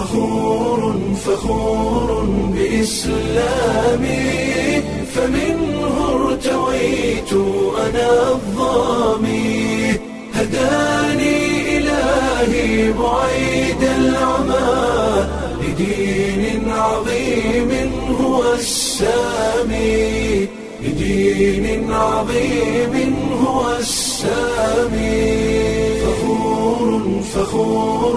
فخور فخور بإسلامي فمنه ارتويت أنا الظامي هداني إلهي بعيد العمى لدين عظيم هو السامي لدين عظيم هو السامي فخور فخور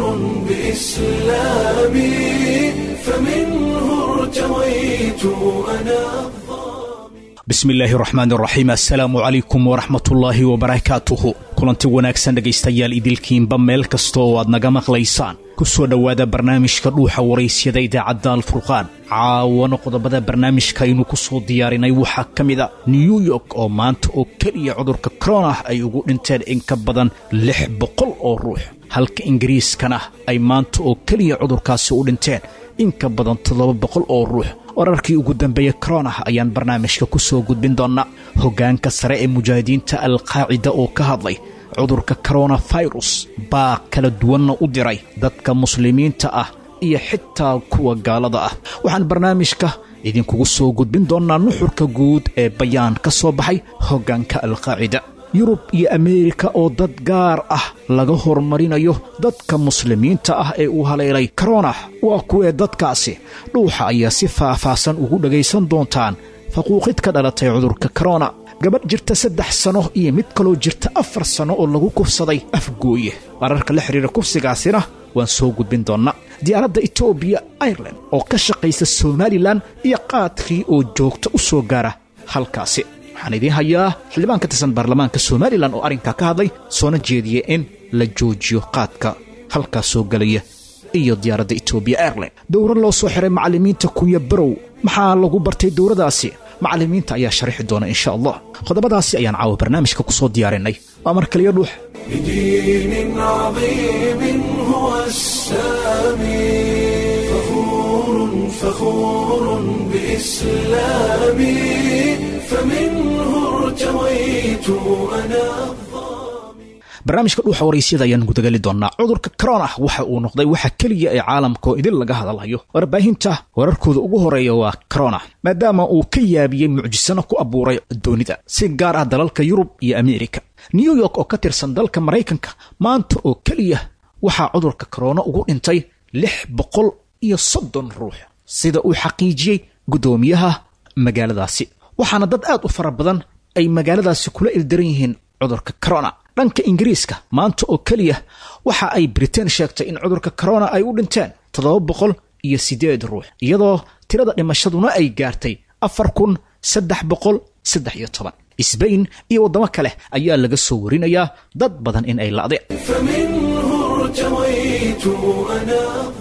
بإسلامي فمنه ارتويت أنا bismillaahi raxmaan raxiim assalaamu calaykum waraxmatullaahi wabarakaatuhu kulanti wanaagsan dhegaystayaal idilkiinba meel kasta oo aad naga maqlaysaan ku soo dhowaada barnaamijka dhuuxa waraysyada idaacadda alfurqaan caawana qodobada barnaamijka aynu ku soo diyaarinay waxaa ka mid a new york oo maanta oo keliya cudurka koronah ay ugu dhinteen in ka badan lix boqol oo ruux halka ingiriiskana ay maanta oo keliya cudurkaasi u dhinteen in ka badan toddoba boqol oo ruux wararkii ugu dambeeyey koronah ayaan barnaamijka ku soo gudbin doonnaa hoggaanka sare ee mujaahidiinta alqaacida oo ka hadlay cudurka koronafirus baa kala duwanna u diray dadka muslimiinta ah iyo xitaa kuwa gaalada ah waxaan barnaamijka idinkugu soo gudbin doonnaa nuxurka guud ee bayaan ka soo baxay hoggaanka alqaacida yurub iyo ameerika oo dad gaar ah laga horumarinayo dadka muslimiinta ah ee uu haleelay koronah waa kuwee dadkaasi dhuuxa ayaa si faah-faahsan ugu dhagaysan doontaan faquuqid ka dhalatay cudurka korona gabadh jirta saddex sano iyo mid kaloo jirta afar sanno oo lagu kufsaday afgooye wararka la xidhiira kufsigaasina waan soo gudbin doonnaa diyaaradda etoobiya airelan oo ka shaqaysa somalilan iyo qaadkii oo joogta u soo gaara halkaasi waxaan idiin hayaa xildhibaan ka tirsan baarlamaanka somalilan oo arrinkaa ka hadlay soona jeediya in la joojiyo qaadka halkaas soo gelaya iyo diyaaradda etoobiya airline dowra loo soo xiray macallimiinta kunya barow maxaa lagu bartay dowradaasi macallimiinta ayaa sharixi doona insha allah qodobadaasi ayaan caawa barnaamijka ku soo diyaarinay waa mar kaliya dhuux لدين عظيم هو السامي فخور فخور بإسلامي فمنه ارتويت أنا barnaamijka dhuuxa waraysyada ayaan gudagali doonnaa cudurka koronah waxa uu noqday waxa keliya ee caalamka oo idin laga hadalhayo warbaahinta wararkooda ugu horeeya waa koronah maadaama uu ka yaabiyey mucjisano ku abuuray doonida si gaar ah dalalka yurub iyo ameerika new york oo ka tirsan dalka maraykanka maanta oo keliya waxaa cudurka korona ugu dhintay lix boqol iyo soddon ruux sida uu xaqiijiyey guddoomiyaha magaaladaasi waxaana dad aad u fara badan ay magaaladaasi kula ildaran yihiin cudurka korona dhanka ingiriiska maanta oo keliya waxa ay britain sheegtay in cudurka korona ay u dhinteen toddoba boqol iyo siddeed ruux iyadoo tirada dhimashaduna ay gaartay afar kun saddex boqol saddex iyo toban sbain iyo waddamo kale ayaa laga soo warinayaa dad badan in ay la'deen فمنه ارتويت أنا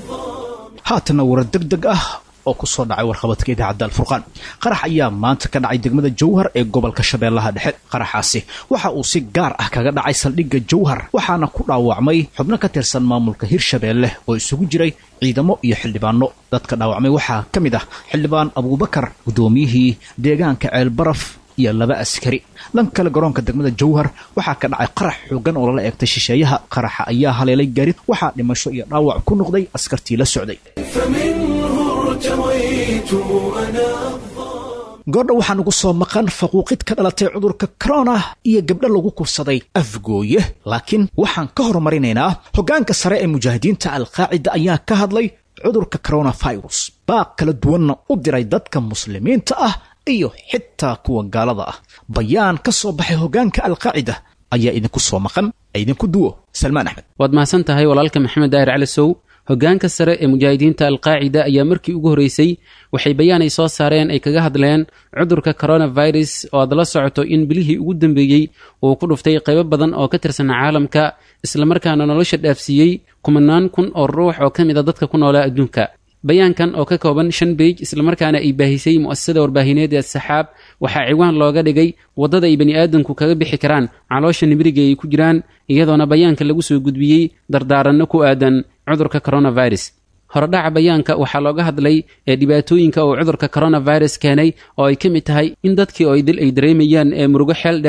haatana warar deg deg ah oo ku soo dhacay warqabadka idaacadda alfurqaan qarax ayaa maanta ka dhacay degmada jawhar ee gobolka shabeellaha dhexe qaraxaasi waxa uu si gaar ah kaga dhacay saldhigga jawhar waxaana ku dhaawacmay xubno ka tirsan maamulka hirshabeelle oo isugu jiray ciidamo iyo xildhibaano dadka dhaawacmay waxaa ka mid ah xildhibaan abuubakar guddoomiyihii deegaanka ceelbaraf iyo laba askari dhan kale garoonka degmada jawhar waxaa ka dhacay qarax xoogan oo lala eegtay shisheeyaha qaraxa ayaa haleelay garid waxaa dhimasho iyo dhaawac ku noqday askartii la socday فمنه ارتويت أنا goordha waxaa nagu soo maqan faquuqid ka dhalatay cudurka korona iyo gabdho lagu kufsaday afgooye laakiin waxaan ka horumarinaynaa hoggaanka sare ee mujaahidiinta alqaacida ayaa ka hadlay cudurka koronafirus baaq kala duwanna u diray dadka muslimiinta ah iyo xitaa kuwa gaalada ah bayaan ka soo baxay hoggaanka alqaacida ayaa idinku soo maqan idinku duwo salmaan axmed waad mahadsan tahay walaalka maxamed daahir cali sow hoggaanka sare ee mujaahidiinta alqaacida ayaa markii ugu horreysay waxay bayaan ay soo saareen ay kaga hadleen cudurka coronavirus oo aad la socoto in bilihii ugu dambeeyey uu ku dhuftay qaybo badan oo ka tirsan caalamka islamarkaana nolosha dhaafsiiyey kumanaan kun oo ruux oo ka mid a dadka ku noolaa adduunka bayaankan oo ka kooban shan beej islamarkaana ay baahisay mu'asasada warbaahineed ee saxaab waxaa ciwaan looga dhigay waddada ay bani aadamku kaga bixi karaan caloosha nibiriga ay ku jiraan iyadoona bayaanka lagu soo gudbiyey dardaaranno ku aadan cudurka coronavirus horodhaca bayaanka waxaa looga hadlay ee dhibaatooyinka uu cudurka coronavirus keenay oo ay ka mid tahay in dadkii oo idil ay dareemayaan ee murugo xeel dheer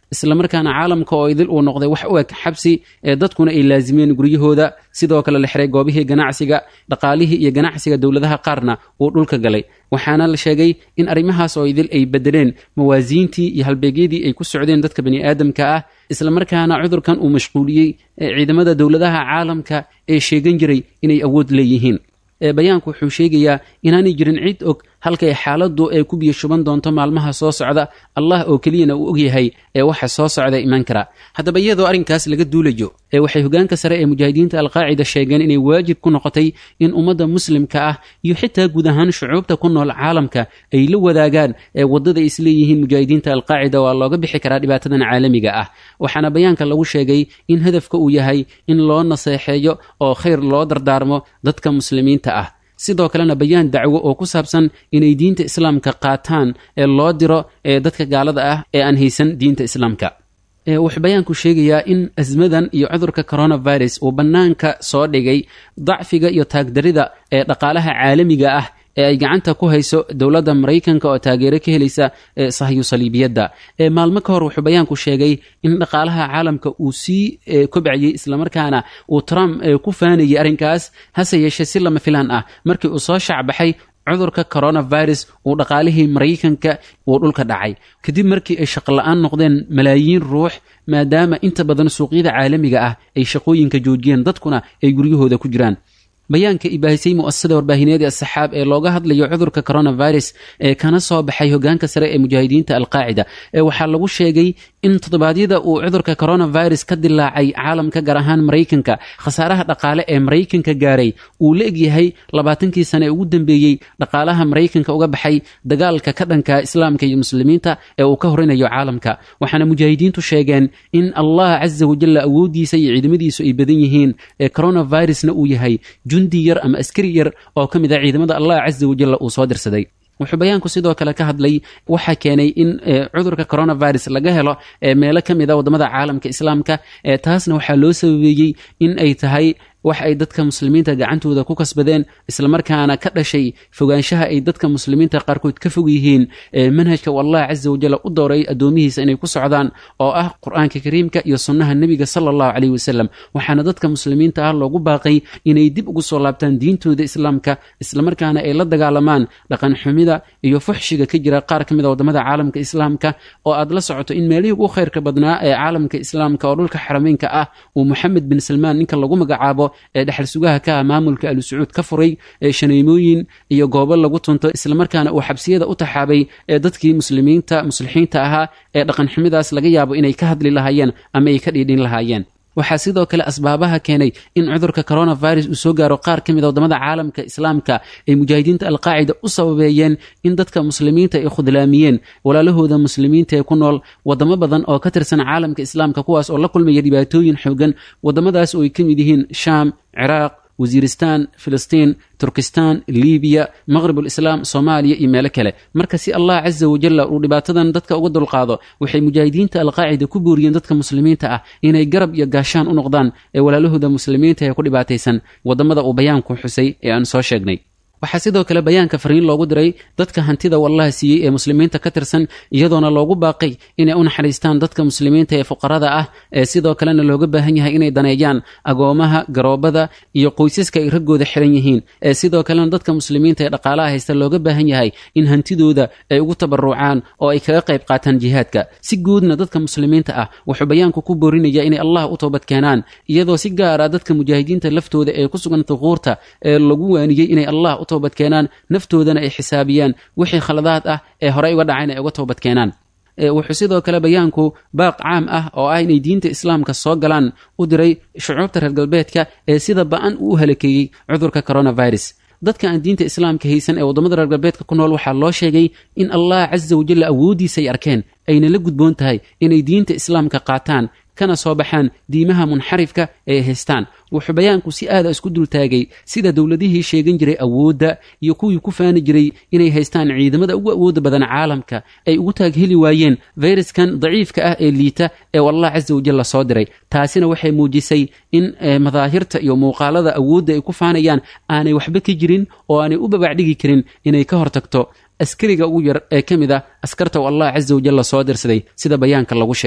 islamarkaana caalamka oo idil uu noqday wax u eg xabsi ee dadkuna ay laasimeen guryahooda sidoo kale la xiray goobihii ganacsiga dhaqaalihii iyo ganacsiga dowladaha qaarna uu dhulka galay waxaana la sheegay in arrimahaas oo idil ay bedeleen mawaasiintii iyo halbeegyadii ay ku socdeen dadka bani aadamka ah islamarkaana cudurkan uu mashquuliyey ciidamada dowladaha caalamka ee sheegan jiray inay awood leeyihiin bayaanku wuxuu sheegayaa inaanay jirin cid og halkay xaaladdu ay ku biyo shuban doonto maalmaha soo socda allah oo keliyana uu ogyahay ee waxa soo socda iman kara haddaba iyadoo arrinkaas laga duulayo ee waxay hogaanka sare ee mujaahidiinta alqaacida sheegeen inay waajib ku noqotay in ummadda muslimka ah iyo xitaa guud ahaan shucuubta ku nool caalamka ay la wadaagaan ee waddada isleeyihiin mujaahidiinta alqaacida waa looga bixi karaa dhibaatadan caalamiga ah waxaana bayaanka lagu sheegay in hadafka uu yahay in loo naseexeeyo oo khayr loo dardaarmo dadka muslimiinta ah sidoo kalena bayaan dacwo oo ku saabsan inay diinta islaamka qaataan ee loo diro ee dadka gaalada ah ee aan haysan diinta islaamka wuxuu bayaanku sheegayaa in asmadan iyo cudurka coronavirus uu bannaanka soo dhigay dacfiga iyo taagdarida ee dhaqaalaha caalamiga ah ee ay gacanta ku hayso dowladda maraykanka oo taageero ka helaysa sahyu saliibiyadda maalmo ka hor wuxuu bayaanku sheegay in dhaqaalaha caalamka uu sii kobcayey islamarkaana uu trump ku faanayay arrinkaas hase yeeshee si lama filaan ah markii uu soo shaacbaxay cudurka coronavirus uu dhaqaalihii maraykanka uu dhulka dhacay kadib markii ay shaqola-aan noqdeen malaayiin ruux maadaama inta badan suuqyada caalamiga ah ay shaqooyinka joojiyeen dadkuna ay guryahooda ku jiraan bayaanka ibaahisay mu'asasada warbaahineed ee asaxaab ee looga hadlayo cudurka coronavirus ee kana soo baxay hogaanka sare ee mujaahidiinta alqaacida ee waxaa lagu sheegay in toddobaadyada uu cudurka coronavirus ka dilaacay caalamka gaar ahaan maraykanka khasaaraha dhaqaale ee maraykanka gaaray uu la egyahay labaatankii sane ee ugu dambeeyey dhaqaalaha maraykanka uga baxay dagaalka ka dhanka islaamka iyo muslimiinta ee uu ka horinayo caalamka waxaana mujaahidiintu sheegeen in allah casa wajalla awooddiisa iyo ciidamadiisu ay badan yihiin ee coronavirusna uu yahay jundi yar ama askari yar oo ka mid ah ciidamada allah casa wajalla uu soo dirsaday wuxuu bayaanku sidoo kale ka hadlay waxaa keenay in cudurka coronavirus laga helo meelo ka mid a waddamada caalamka islaamka taasna waxaa loo sababeeyey in ay tahay wax ay dadka muslimiinta gacantooda ku kasbadeen islamarkaana ka dhashay fogaanshaha ay dadka muslimiinta qaarkood ka fog yihiin manhajka u allah casa wajalla u dooray addoomihiisa inay ku socdaan oo ah qur-aanka kariimka iyo sunnaha nebiga sala allahu caleyhi wasalam waxaana dadka muslimiinta ah loogu baaqay inay dib ugu soo laabtaan diintooda islaamka islamarkaana ay la dagaalamaan dhaqan xumida iyo fuxshiga ka jira qaar ka mid a waddamada caalamka islaamka oo aad la socoto in meelihii ugu khayrka badnaa ee caalamka islaamka oo dhulka xarameynka ah uu moxamed bin salmaan ninka lagu magacaabo ee dhexal sugaha ka ah maamulka alu sacuud ka furay ee shaneymooyin iyo goobo lagu tunto islamarkaana uu xabsiyada u taxaabay ee dadkii muslimiinta muslixiinta ahaa ee dhaqan xumidaas laga yaabo inay ka hadli lahaayeen ama ay ka dhiidhin lahaayeen waxaa sidoo kale asbaabaha keenay in cudurka coronavirus uu soo gaaro qaar ka mid a waddamada caalamka islaamka ay mujaahidiinta alqaacida u sababeeyeen in dadka muslimiinta ay khudlaamiyeen walaalahooda muslimiinta ee ku nool waddamo badan oo ka tirsan caalamka islaamka kuwaas oo la kulmaya dhibaatooyin xoogan waddamadaas oo ay ka mid yihiin shaam ciraaq wasiiristan filistiin turkistan libiya maqribulislaam soomaaliya iyo meelo kale marka si allah casa wajalla uu dhibaatadan dadka uga dulqaado waxay mujaahidiinta alqaacida ku booriyeen dadka muslimiinta ah inay garab iyo gaashaan u noqdaan ee walaalahooda muslimiinta ee ku dhibaataysan waddamada uu bayaanku xusay ee aan soo sheegnay waxaa sidoo kale bayaanka fariin loogu diray dadka hantida wallaha siiyey ee muslimiinta ka tirsan iyadoona loogu baaqay inay u naxariistaan dadka muslimiinta ee fuqarada ah ee sidoo kalena looga baahan yahay inay daneeyaan agoomaha garoobada iyo qoysaska ay raggooda xiran yihiin ee sidoo kalena dadka muslimiinta ee dhaqaalaha haysta looga baahan yahay in hantidooda ay ugu tabarucaan oo ay kaga qayb qaataan jihaadka si guudna dadka muslimiinta ah wuxuu bayaanku ku boorinaya inay allah u toobad keenaan iyadoo si gaara dadka mujaahidiinta laftooda ee ku sugan thuquurta ee lagu waaniyey inay allah toobad keenaan naftoodana ay xisaabiyaan wixii khaladaad ah ee horey uga dhacayna ay uga toobad keenaan wuxuu sidoo kale bayaanku baaq caam ah oo ah inay diinta islaamka soo galaan u diray shucuubta reer galbeedka ee sida ba-an uu u halakeeyey cudurka coronavirus dadka aan diinta islaamka haysan ee waddamada reer galbeedka ku nool waxaa loo sheegay in allah casa wajalla awooddiisa ay arkeen ayna la gudboon tahay inay diinta islaamka qaataan kana soo baxaan diimaha munxarifka ee haystaan wuxuu bayaanku si aada isku dultaagay sida dowladihii sheegan jiray awoodda iyo kuwii ku faani jiray inay haystaan ciidamada ugu awoodda badan caalamka ay ugu taag heli waayeen fayraskan daciifka ah ee liita ee allah casa wajalla soo diray taasina waxay muujisay in madaahirta iyo muuqaalada awoodda ay ku faanayaan aanay waxba ka jirin oo aanay u babacdhigi karin inay ka hortagto askariga ugu yar ee ka mid ah askarta u allah casa wajalla soo dirsaday sida bayaanka lagu sheegay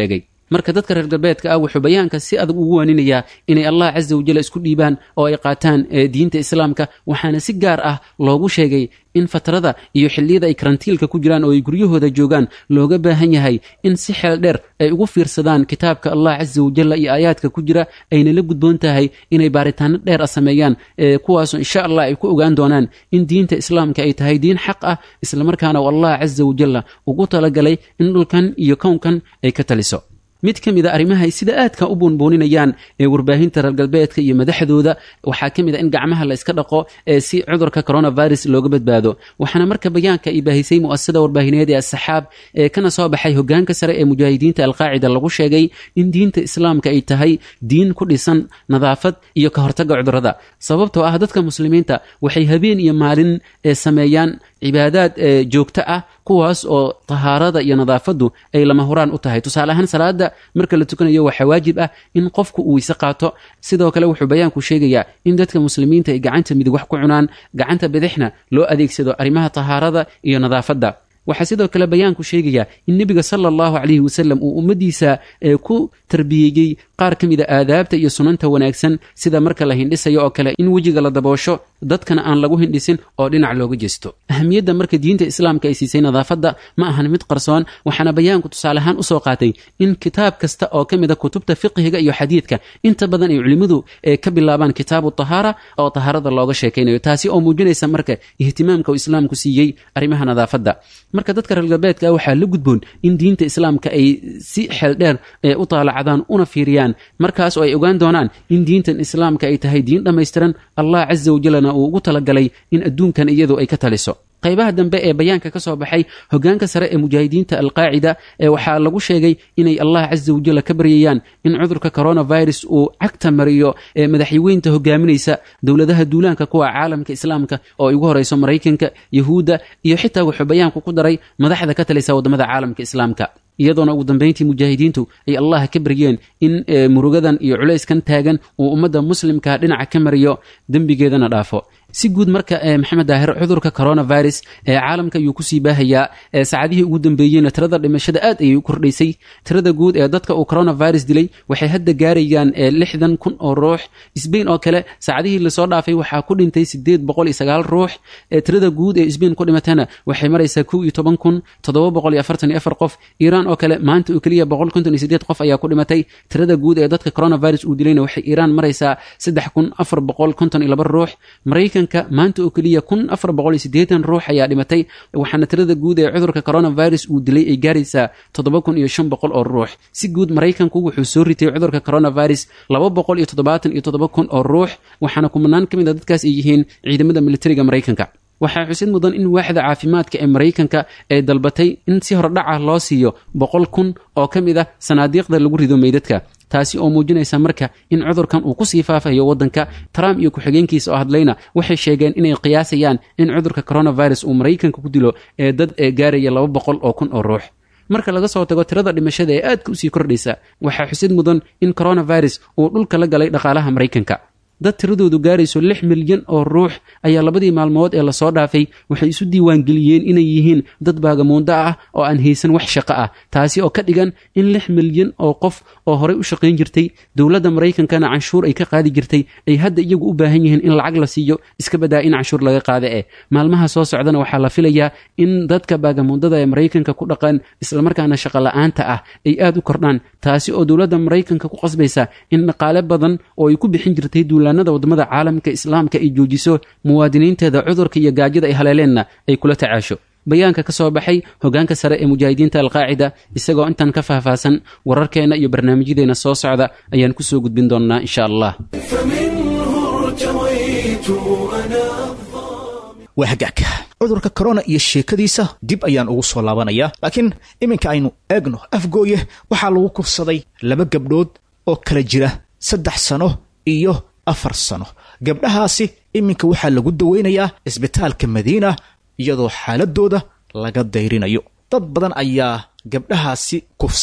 marka dadka reer galbeedka ah wuxuu bayaanka si adag ugu waaninayaa inay allah casa wajalla isku dhiibaan oo ay qaataan diinta islaamka waxaana si gaar ah loogu sheegay in fatrada iyo xilliyada ay karantiilka ku jiraan oo ay guryahooda joogaan looga baahan yahay in si xeel dheer ay ugu fiirsadaan kitaabka allah casa wajalla iyo aayaadka ku jira ayna la gudboon tahay inay baaritaano dheer ah sameeyaan kuwaasoo insha allah ay ku ogaan doonaan in diinta islaamka ay tahay diin xaq ah islamarkaana allah casa wajalla ugu talagalay in dhulkan iyo kownkan ay ka taliso mid ka mid a arrimaha ay sida aadka u buunbuuninayaan ee warbaahinta reer galbeedka iyo madaxdooda waxaa ka mid a in gacmaha la iska dhaqo ee si cudurka coronavirus looga badbaado waxaana marka bayaanka ay baahisay mu'asasada warbaahineed ee asaxaab ee kana soo baxay hogaanka sare ee mujaahidiinta alqaacida lagu sheegay in diinta islaamka ay tahay diin ku dhisan nadaafad iyo ka hortagga cudurrada sababtoo ah dadka muslimiinta waxay habeen iyo maalin ee sameeyaan cibaadaad joogto ah kuwaas oo tahaarada iyo nadaafaddu ay lama huraan u tahay tusaale ahaan salaada marka la tukanayo waxaa waajib ah in qofku uu weyse qaato sidoo kale wuxuu bayaanku sheegayaa in dadka muslimiinta ay gacanta midig wax ku cunaan gacanta bidixna loo adeegsado arrimaha tahaarada iyo nadaafadda waxaa sidoo kale bayaanku sheegayaa in nebiga sala allahu calayhi wasalam uu ummaddiisa ku tarbiyeeyey qaar ka mid a aadaabta iyo sunanta wanaagsan sida marka la hindhisayo oo kale in wejiga la daboosho dadkana aan lagu hindhisin oo dhinac looga jeesto ahamiyadda marka diinta islaamka ay siisay nadaafadda ma ahan mid qarsoon waxaana bayaanku tusaale ahaan usoo qaatay in kitaab kasta oo ka mid a kutubta fiqhiga iyo xadiidka inta badan ay culimmadu ka bilaabaan kitaabu tahaara oo tahaarada looga sheekaynayo taasi oo muujinaysa marka ihtimaamka uu islaamku siiyey arrimaha nadaafadda marka dadka reer galbeedka waxaa la gudboon in diinta islaamka ay si xeel dheer u taalacdaan una fiiriyaan markaas oo ay ogaan doonaan in diintan islaamka ay tahay diin dhammaystiran allah casa wajalna uu ugu talagalay in adduunkan iyadu ay ka taliso qaybaha dambe ee bayaanka ka soo baxay hogaanka sare ee mujaahidiinta alqaacida ee waxaa lagu sheegay inay allah casa wajalla ka baryayaan in cudurka coronavirus uu cagta mariyo ee madaxweynta hogaaminaysa dowladaha duulaanka kuwa caalamka islaamka oo ay ugu horeyso maraykanka yahuudda iyo xitaa wuxuu bayaanku ku daray madaxda ka talisa waddamada caalamka islaamka iyadoona ugu dambayntii mujaahidiintu ay allah ka baryeen in murugadan iyo culayskan taagan uu ummadda muslimka dhinaca ka mariyo dembigeedana dhaafo si guud marka maxamed daahir cudurka coronavirus ee caalamka ayuu kusii baahayaa saacadihii ugu dambeeyeyna tirada dhimashada aad ayay u kordhaysay tirada guud ee dadka uu coronavirus dilay waxay hadda gaarayaan lixdan kun oo ruux sbain oo kale saacadihii lasoo dhaafay waxaa ku dhintay sideed boqol iyo sagaal ruux tirada guud ee sbain ku dhimatana waxay maraysaa kow iyo toban kun toddoba boqol iyo afartan iyo afar qof iiraan oo kale maanta oo keliya boqol konton iyo sideed qof ayaa ku dhimatay tirada guud ee dadka coronavirus uu dilayna waxay iiraan maraysaa saddex kun afar boqol konton iyo laba ruux maraykan maanta oo keliya kun afar boqol iyo siddeetan ruux ayaa dhimatay waxaana tirada guud ee cudurka coronavirus uu dilay ay gaaraysaa toddoba kun iyo shan boqol oo ruux si guud maraykanku wuxuu soo ritay cudurka coronavirus laba boqol iyo toddobaatan iyo toddoba kun oo ruux waxaana kumanaan ka mid a dadkaas ay yihiin ciidamada militariga maraykanka waxaa xusid mudan in waaxda caafimaadka ee maraykanka ay dalbatay in si hordhaca loo siiyo boqol kun oo ka mid ah sanaadiiqda lagu rido meydadka taasi oo muujinaysa marka in cudurkan uu kusii faafayo waddanka trump iyo ku-xigeenkiisa oo hadlayna waxay sheegeen inay qiyaasayaan in cudurka coronavirus uu maraykanka ku dilo ee dad ee gaaraya laba boqol oo kun oo ruux marka laga soo tago tirada dhimashada ee aadka usii kordhaysa waxaa xusid mudan in coronavirus uu dhulka la galay dhaqaalaha maraykanka dad tiradoodu gaarayso lix milyan oo ruux ayaa labadii maalmood ee lasoo dhaafay waxay isu diiwaangeliyeen inay yihiin dad baagamuundo ah oo aan haysan wax shaqo ah taasi oo ka dhigan in lix milyan oo qof oo horey u shaqayn jirtay dowladda maraykankana canshuur ay ka qaadi jirtay ay hadda iyagu u baahan yihiin in lacag la siiyo iska badaa in canshuur laga qaada eh maalmaha soo socdana waxaa la filayaa in dadka baagamuundada ee maraykanka ku dhaqan islamarkaana shaqo la-aanta ah ay aad u kordhaan taasi oo dowladda maraykanka ku qasbaysa in dhaqaale badan oo ay ku bixin jirtay duulaanada waddamada caalamka islaamka ay joojiso muwaadiniinteeda cudurka iyo gaajada ay haleeleenna ay kula tacaasho bayaanka ka soo baxay hogaanka sare ee mujaahidiinta alqaacida isagoo intan ka faahfaahsan wararkeenna iyo barnaamijyadeena soo socda ayaan kusoo gudbin doonnaa insha allah waa hagaag cudurka korona iyo sheekadiisa dib ayaan ugu soo laabanayaa laakiin iminka aynu eegno afgooye waxaa lagu kufsaday laba gabdhood oo kala jira saddex sano iyo afar sano gabdhahaasi iminka waxaa lagu daweynayaa isbitaalka madiina iyadoo xaaladooda laga dayrinayo dad badan ayaa gabdhahaasi kufsaday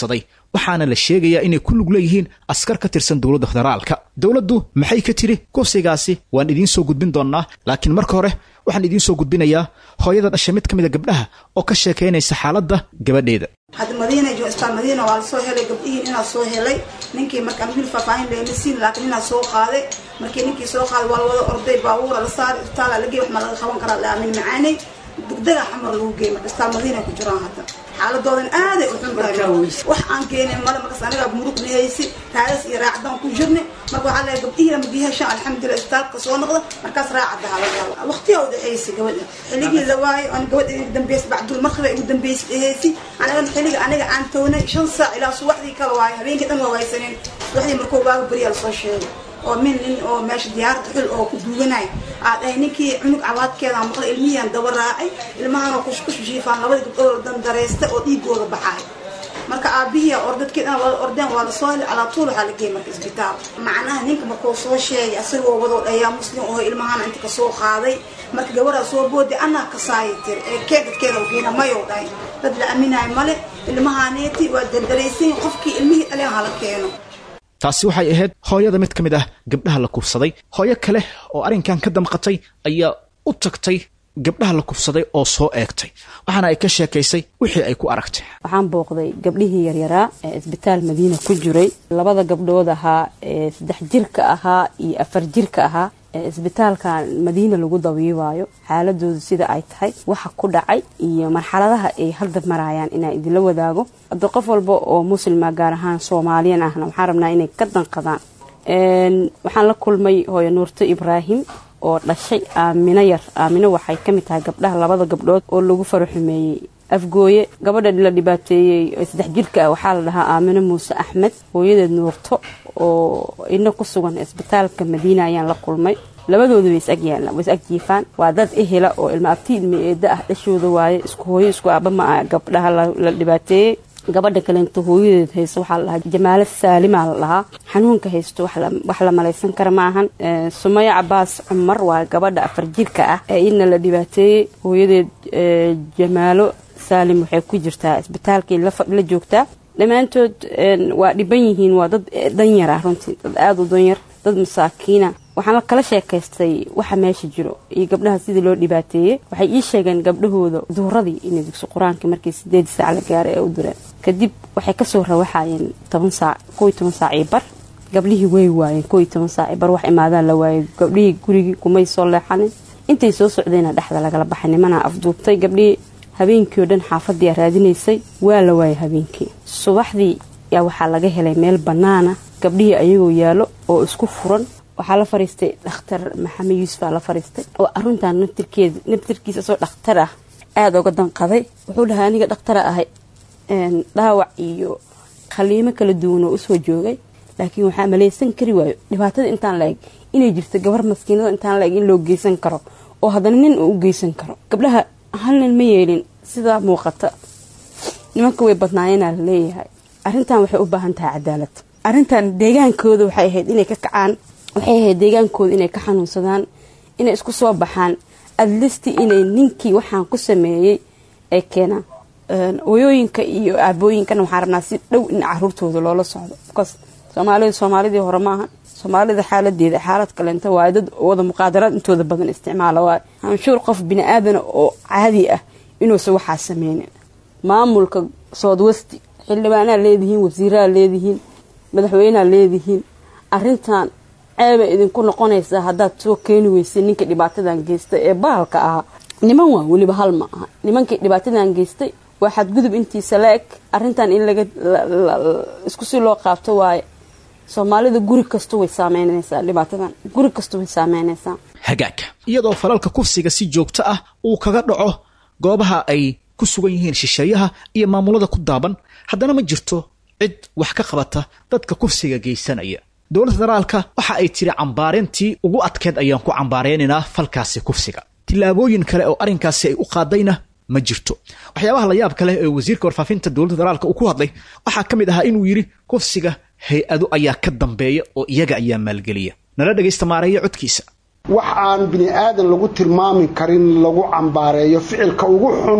waxaana la sheegayaa inay ku lug leeyihiin askar ka tirsan dowladda federaalka dowladdu maxay ka tiri kufsigaasi waan idiin soo gudbin doonnaa laakiin marka hore waxaan idiin soo gudbinayaa hooyada dhasha mid ka mid a gabdhaha oo ka sheekaynaysa xaaladda gabadheeda hadda madiina jo isbitaal madiina waa la soo helay gabdhihiin inaa soo helay ninkii marka wiil faahfaahin lagama siin laakiin inaa soo qaaday markii ninkii soo qaaday waa la wada orday baabuura la saaray isbitaala la geey wax ma laga qaban karaa la aamin macaanay degdega xamar lagu geey marka isbitaal madiina ku jiraan hadda xaaladoodan aaday u xun tahay wax aan keenin male markaas anagaa murug nihaysi raadas iyo raacdaan ku jirnay marka waxaa leeyahay gabdhihii ama biyahashaan alxamdulilah isbitaalka soo noqda markaas raacada halagaala waqtiyaa u dhexaysay gabadha xilligii la waayo aan gabadha igu dambeysay bacdul markaba igu dambeysay dhehaysi anagana xilliga aniga aan townay shan saac ilaa subaxdii kala waayo habeenkii dhan waa waysaneen subaxdii markuu waaga beriyaa lasoo sheegay oo min nin oo meesha diyaarada xul oo ku duuganay aad dhahay ninkii cunug cawaadkeeda maqlay ilmihiyaan daba raacay ilmahanoo kushkush jiifaan labada gabdhood oo dandareysta oo dhiigooda baxaay marka aabihiia ordadkii dhan wada ordeen waa lasoo helay calaa tuul waxaa la geeyay marka isbitaal macnaha ninka markuu soo sheegay asagoo wadoo dhayaa muslim oo ilmahana inta kasoo qaaday marka gabaraa soo booday anaa kasaaya tir ee kee dadkeeda geena mayow dhahay dad la aaminayo male ilmahaneeti waa daldalaysan qofkii ilmihii dhaleen hala keeno taasi waxay ahayd hooyada mid ka mid ah gabdhaha la kufsaday hooyo kale oo arrinkan ka damqatay ayaa u tagtay gabdhaha la kufsaday oo soo eegtay waxaana ay ka sheekaysay wixii ay ku aragtay waxaan booqday gabdhihii yaryaraa ee isbitaal madiina ku jiray labada gabdhood ahaa ee saddex jirka ahaa iyo afar jirka ahaa ee isbitaalka madiina lagu dabiibaayo xaaladoodu sida ay tahay waxa ku dhacay iyo marxaladaha ay hadda marayaan inaan idinla wadaago hadda qof walba oo muslima gaar ahaan soomaaliyan ahna waxaan rabnaa inay ka danqadaan waxaan la kulmay hooyo nuurto ibraahim oo dhashay aamino yar aamino waxay ka mid tahay gabdhaha labada gabdhood oo lagu faraxumeeyey afgooye gabadha la dhibaateeyey saddex jirka ah waxaa la dhahaa aamino muuse axmed hooyadeed nuurto oo ina ku sugan isbitaalka madiina ayaan la kulmay labadooda way is agyaalaan way is agjiifaan waa dad ehela oo ilma abti ilma eeda ah dhashooda waaye isku hooyo isku aaba ma ah gabdhaha la dhibaateeyey gabadha kaleento hooyadeed haysto waxaa la dhahaa jamaalo saalimaa la dhahaa xanuunka haysto wax la malaysan kara ma ahan sumaya cabaas cumar waa gabadha afar jirka ah ee ina la dhibaateeyey hooyadeed jamaalo saalim waxay ku jirtaa isbitaalkii la joogtaa dhammaantood waa dhiban yihiin waa dad danyar ah runtii dad aada u danyar dad masaakiina waxaan kala sheekaystay waxa meesha jiro iyo gabdhaha sidii loo dhibaateeyey waxay ii sheegeen gabdhahooda duuradii inay dugsi qur-aanka markii sideedii saac la gaaray ee u direen kadib waxay kasoo rawaxayeen toban saac kow iyo toban saac iyo bar gabdhihii way waayeen kow iyo toban saac iyo bar wax imaadaan la waayay gabdhihii gurigii kumay soo leexanin intay soo socdayna dhexda lagala baxay nimanaa afduubtay gabdhihii habeenkii oo dhan xaafadii raadinaysay waa la waayay habeenkii subaxdii yaa waxaa laga helay meel bannaana gabdhihii ayagoo yaallo oo isku furan waxaa la fariistay dhakhtar maxamed yuusuf aa la fariistay oo aruntan naftirkeeda naftirkiisa soo dhakhtar ah aada uga danqaday wuxuu dhahay aniga dhakhtara ahay dhaawac iyo khaliimo kala duwan oo usoo joogay laakiin waxaa malaysan kari waayo dhibaatada intaan la-eg inay jirto gabar maskiinada intaan la-eg in loo geysan karo oo haddana nin uu u geysan karo gabdhaha hal nin ma yeelin sidaa muuqata nimanka way badnaayeenaa la leeyahay arrintan waxay u baahan tahay cadaalad arrintan deegaankooda waxay ahayd inay ka kacaan waxay ahayd deegaankooda inay ka xanuunsadaan inay isku soo baxaan adlisti inay ninkii waxaan ku sameeyey ay keenaan oyooyinka iyo aabooyinkana waxaan rabnaa si dhow in caruurtooda loola socdo bcause soomaalida soomaalidii hore maaha soomaalida xaaladeeda xaalad kaleenta waaye dad wada muqaadaraad intooda badan isticmaala waaye anshuur qof bini aadana oo caadi ah inuusan waxaa sameynin maamulka soodwesti xildhibaanaa leedihiin wasiiraa leedihiin madaxweynea leedihiin arintan ceebay idinku noqonaysaa haddaad soo keeni weysay ninka dhibaatadan geystay ee bahalka ahaa niman waa weliba hal ma aha nimankii dhibaatadan geystay waa xadgudub intiisa la eg arintan in laga isku si loo qaabto waaye soomaalida guri kasta way saameynaysaa dhibaatadan guri kasta way saameynaysaa hagaagka iyadoo falalka kufsiga si joogto ah uu kaga dhaco goobaha ay ku sugan yihiin shisheeyaha iyo maamulada ku daaban haddana ma jirto cid wax ka qabata dadka kufsiga geysanaya dowladda federaalka waxa ay tiri cambaareyntii ugu adkeed ayaan ku cambaareynanaa falkaasi kufsiga tillaabooyin kale oo arrinkaasi ay u qaadayna ma jirto waxyaabaha la yaab kaleh ee wasiirka warfaafinta dowladda federaalka uu ku hadlay waxaa ka mid ahaa inuu yidhi kufsiga hay-ado ayaa ka dambeeya oo iyaga ayaa maalgeliya nala dhegaysta maareeya codkiisa wax aan bini aadan lagu tilmaami karin lagu cambaareeyo ficilka ugu xun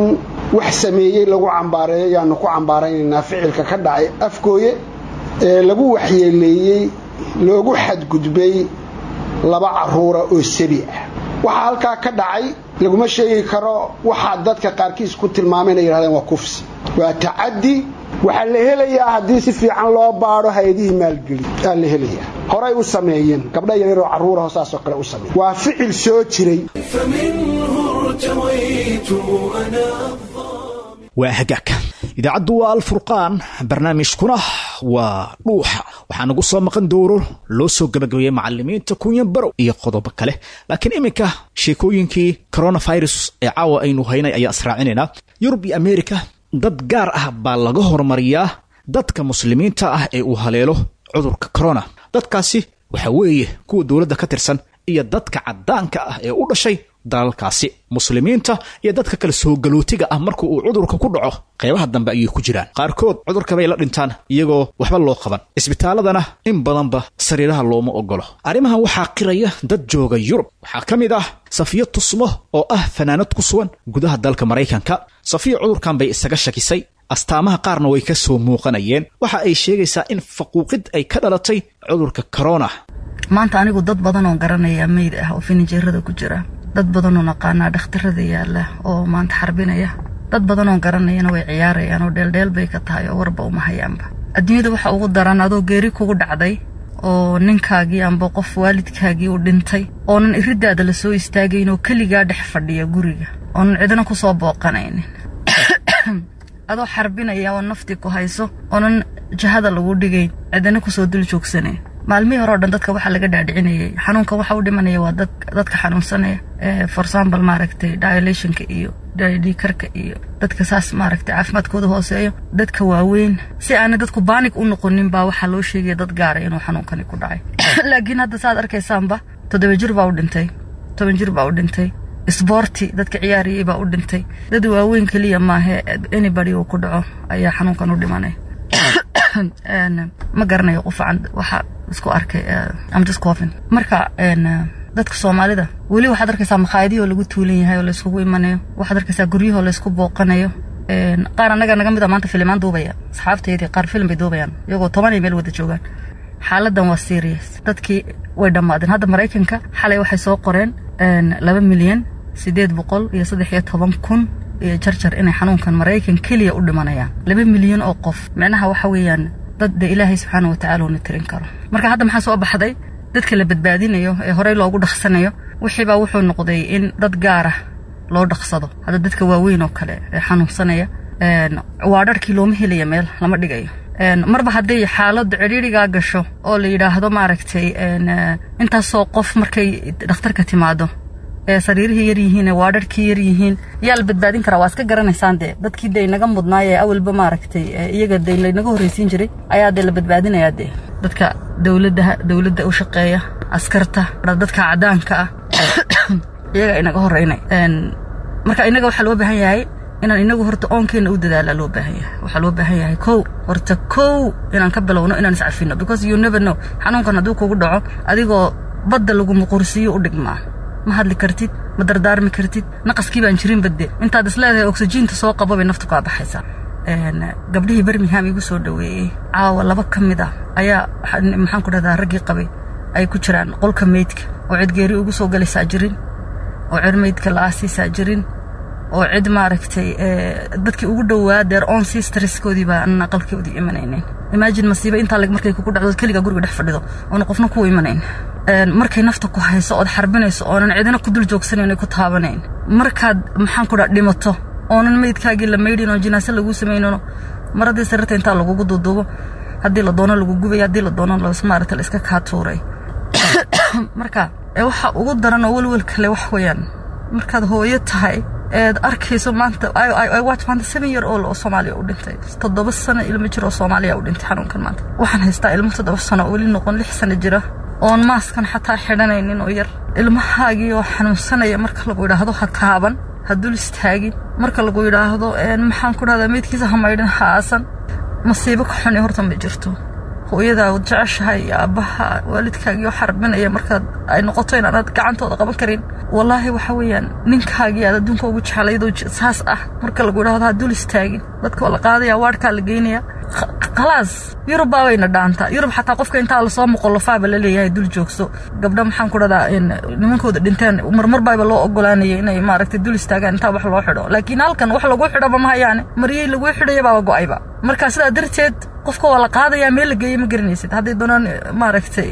wax sameeyey lagu cambaareeyo ayaanu ku cambaaraynaynaa ficilka ka dhacay afgooye ee lagu waxyeeleeyey loogu xadgudbay laba caruura oo sebi ah waxaa halkaa ka dhacay laguma sheegi karo waxaa dadka qaarkiis ku tilmaameen ay yidhahdeen waa kufsi waa tacaddi waxaa la helayaa haddii si fiican loo baadho hay-adihii maalgeli aa la helayaa horay u sameeyeen gabdha yaryaroo carruuraho saasoo kale u sameeye waa ficil soo jiray فمنه ارتويت أنا waa hagaag idaacaddu waa alfurqaan barnaamijkuna waa dhuuxa waxaa nagu soo maqan dowro loo soo gabagabeeyey macalimiinta kunyan barow iyo qodobo kale laakiin iminka sheekooyinkii coronavirus ee caawa aynu haynay ayaan israacinaynaa yurub iyo amerika dad gaar ah baa laga hormariyaa dadka muslimiinta ah ee uu haleelo cudurka corona dadkaasi waxaa weeye kuwa dowladda ka tirsan iyo dadka caddaanka ah ee u dhashay dalalkaasi muslimiinta iyo dadka kale soogalootiga ah marka uu cudurka ku dhaco qeybaha dambe ayay ku jiraan qaarkood cudurka bay la dhintaan iyagoo waxba loo qaban isbitaaladana in badanba sariiraha looma ogolo arrimahan waxaa qiraya dad jooga yurub waxaa ka mid ah safiyo tusmo oo ah fanaanad ku sugan gudaha dalka maraykanka safiyo cudurkan bay isaga shakisay astaamaha qaarna way ka soo muuqanayeen waxa ay sheegaysaa in faquuqid ay ka dhalatay cudurka corona maanta anigu dad badan oo garanaya meyd ah oo finijeerada ku jira dad badanoo naqaanaa dhakhtarada yaala oo maanta xarbinaya dad badanoo garanayana way ciyaarayaan oo dheeldheel bay ka tahay oo warba uma hayaanba adduunyada waxa ugu daran adoo geeri kugu dhacday oo ninkaagii amba qof waalidkaagii u dhintay oonan iridaada la soo istaagayn oo keligaa dhex fadhiya guriga oonan cidna ku soo booqanaynin adoo xarbinaya oo naftii ku hayso oonan jahada lagu dhigayn cidina kusoo dul joogsanayn maalmihii hore o dhan dadka waxaa laga dhaadhicinayay xanuunka waxa u dhimanaya waa dadka xanuunsanaya for example maaragtay dilationka iyo dhiikarka iyo dadka saas maaragtay caafimaadkooda hooseeyo dadka waaweyn si aanay dadku baanig u noqonin baa waxaa loo sheegaya dad gaara inuu xanuunkani ku dhacay laakiin hadda saad arkaysaanba toddoba jir baa u dhintay toban jir baa u dhintay sboorti dadka ciyaariyey baa u dhintay dad waaweyn keliya maahe anybody uu ku dhaco ayaa xanuunkan u dhimanaya ma garanayo qufacan waxa isku arkay amjuscoven marka dadka soomaalida weli waxaad arkaysaa makhaayadihii oo lagu tuulan yahay oo layskugu imanayo waxaad arkaysaa guryahoo laysku booqanayo qaar annaga naga mid a maanta filimaan duubaya asxaabteydii qaar filim bay duubayaan iyagoo tobanay meel wada joogaan xaaladan waa serious dadkii way dhammaadeen hadda maraykanka xalay waxay soo qoreen laba milyan siddeed boqol iyo saddex iyo toban kun iyo jarjar inay xanuunkan maraykan keliya u dhimanayaan laba milyan oo qof micnaha waxa weeyaan dad de ilaahay subxaana watacaala uuna tirin karo marka hadda maxaa soo baxday dadka la badbaadinayo ee horey loogu dhaqsanayo wixiibaa wuxuu noqday in dad gaara loo dhaqsado hadda dadka waaweyn oo kale ee xanuunsanaya waa dharkii looma helaya meel lama dhigayo marba hadday xaaladu cidhiirigaa gasho oo la yidhaahdo maaragtay intaasoo qof markay dhakhtarka timaado ee sariirihii yar yihiin ee waadharhkii yar yihiin yaa la badbaadin karaa waa iska garanaysaan dee dadkii dee naga mudnaay ee awalba maaragtay iyaga dee laynaga horreysiin jiray ayaa dee la badbaadinayaa dee dadka dowladda dowladda u shaqeeya askarta dadka cadaanka ah iyaga inaga horreynay marka inaga waxaa loo baahan yahay inaan inagu horta oonkeenna u dadaala loo baahan yahay waxaa loo baahan yahay kow horta kow inaan ka bilowno inaan iscafino because you never know xanuunkan hadduu kugu dhaco adigoo badda lagu muqursiiyo u dhigmaa ma hadli kartid ma dardaarmi kartid naqaskii baan jirin badde intaad isleedahay oksijiinta soo qabo bay naftu kaa baxaysaa gabdhihii birmingham igu soo dhoweeyey caawa laba ka mid ah ayaa maxaan ku dhahdaa raggii qabay ay ku jiraan qolka meydka oo cid geeri ugu soo galaysaa jirin oo cid meydka la aasiisaa jirin oo cid maaragtay dadkii ugu dhowaa deer on sisterskoodii baa aan aqalkoodii imanaynayn imaajin masiiba intaa leg markay kugu dhacdo keligaa guriga dhex fadhido oona qofna kuu imanayn markay nafta ku hayso ood xarbinayso oonan cidina ku dul joogsanayn ku taabanayn markaad maxaan ku dhaa dhimato oonan meydkaagii la maydhin oo jinaase laguu samaynono maradii sarirta intaa lagugu duuduubo haddii la doono lagu gubay haddii la doono maaragta la iska kaa tuuray marka waxa ugu daran oo welwel kale wax weeyaan markaad hooyo tahay eed arkayso maanta watch maanta seven year old oo soomaaliya u dhintay toddoba sano ilmo jir oo soomaaliya u dhintay xanuunkan maanta waxaan haystaa ilmo toddoba sano oo weli noqon lix sano jira oon maaskan xataa xidhanaynin oo yar ilmahaagii oo xanuunsanaya marka lagu yidhaahdo ha taaban ha dul istaagin marka lagu yidhaahdo maxaan ku dhahdaa meydkiisa ha maydhin ha aasan masiibo ka xuni horta ma jirto hooyadaa jeceshahay iyo aabbaha waalidkaagii oo xarbinaya markaad ay noqoto inaanad gacantooda qaban karin wallaahi waxa weeyaan ninkaagii aad adduunka ugu jeclaydoo saas ah marka lagu idhahdo ha dul istaagin dadka waa la qaadaya waadhkaa la geynaya khalaas yurub baabayna dhaantaa yurub xataa qofka intaa lasoo muqolofaaba la leeyahay dul joogso gabdha maxaan ku dhadaa nimankooda dhinteen marmar baaba loo ogolaanayay inay maaragtay dul istaagaan intaa wax loo xidho laakiin halkan wax lagu xidhoba ma hayaane maryey lagu xidhaya baaba go'ayba marka sidaa darteed qofka waa la qaadayaa meel la geeyey ma garanaysid hadday doonaan maaragtay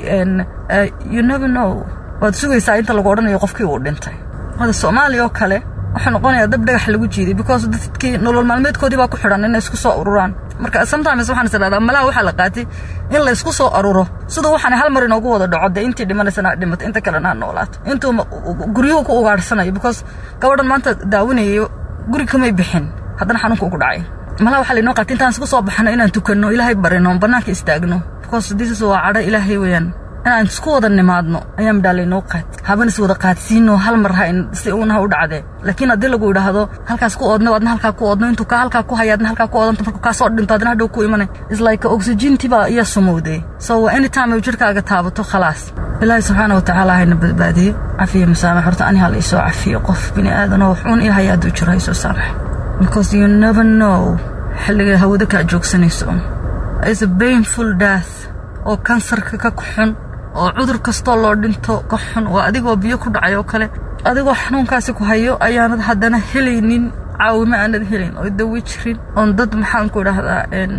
you never know waad sugaysaa inta lagu odhanayo qofkii uu dhintay hada soomaaliya oo kale waxaa noqonayaa dab dhagax lagu jiiday because dadkii nolol maalmeedkoodii baa ku xidhan inay isku soo ururaan marka sometimes waxaan is idhahdaa malaha waxaa la qaatay in la isku soo aruro siduu waxaan hal mar inoogu wada dhaco dee intii dhimanaysana ha dhimato inta kalena ha noolaato intuu guryuhu ku ugaadhsanayo because gabadhan maanta daawanayo guri kamay bixin haddana xanuunka ugu dhacay malaha waxaa lainoo qaatay intaan isku soo baxno inaan tukanno ilaahay barino bannaanka istaagno because this waa cadho ilaahay weeyaan inaan isku wada nimaadno ayaa midhaa laynoo qaad haban is wada qaadsiino hal mar ha si unaha u dhacdee laakiin haddii lagu idhaahdo halkaas ku oodno adna halkaa ku oodno intuu kaa halkaa ku haya adna halkaa ku oodanto markuu kaa soo dhinto adna hadhow ku imanay is like oxygentii baa iyaa sumowdee so anytime ay jirkaaga taabato khalaas ilaahay subxaana watacaala hayna badbaadiyo cafiyo masaamax horta ani ha la isoo cafiyo qof bini aadanoo wax uun ii haya hadduu jiro ha isoo saamax because you never know xilliga hawada kaa joogsanayso is a painful death oo kansarka ka xun oo cudur kastoo loo dhinto ka xun waa adigoo biyo ku dhacay oo kale adigoo xanuunkaasi ku hayo ayaanad haddana helaynin caawimo aanad helayn oo dawi jirin oon dad maxaan ku idhaahdaa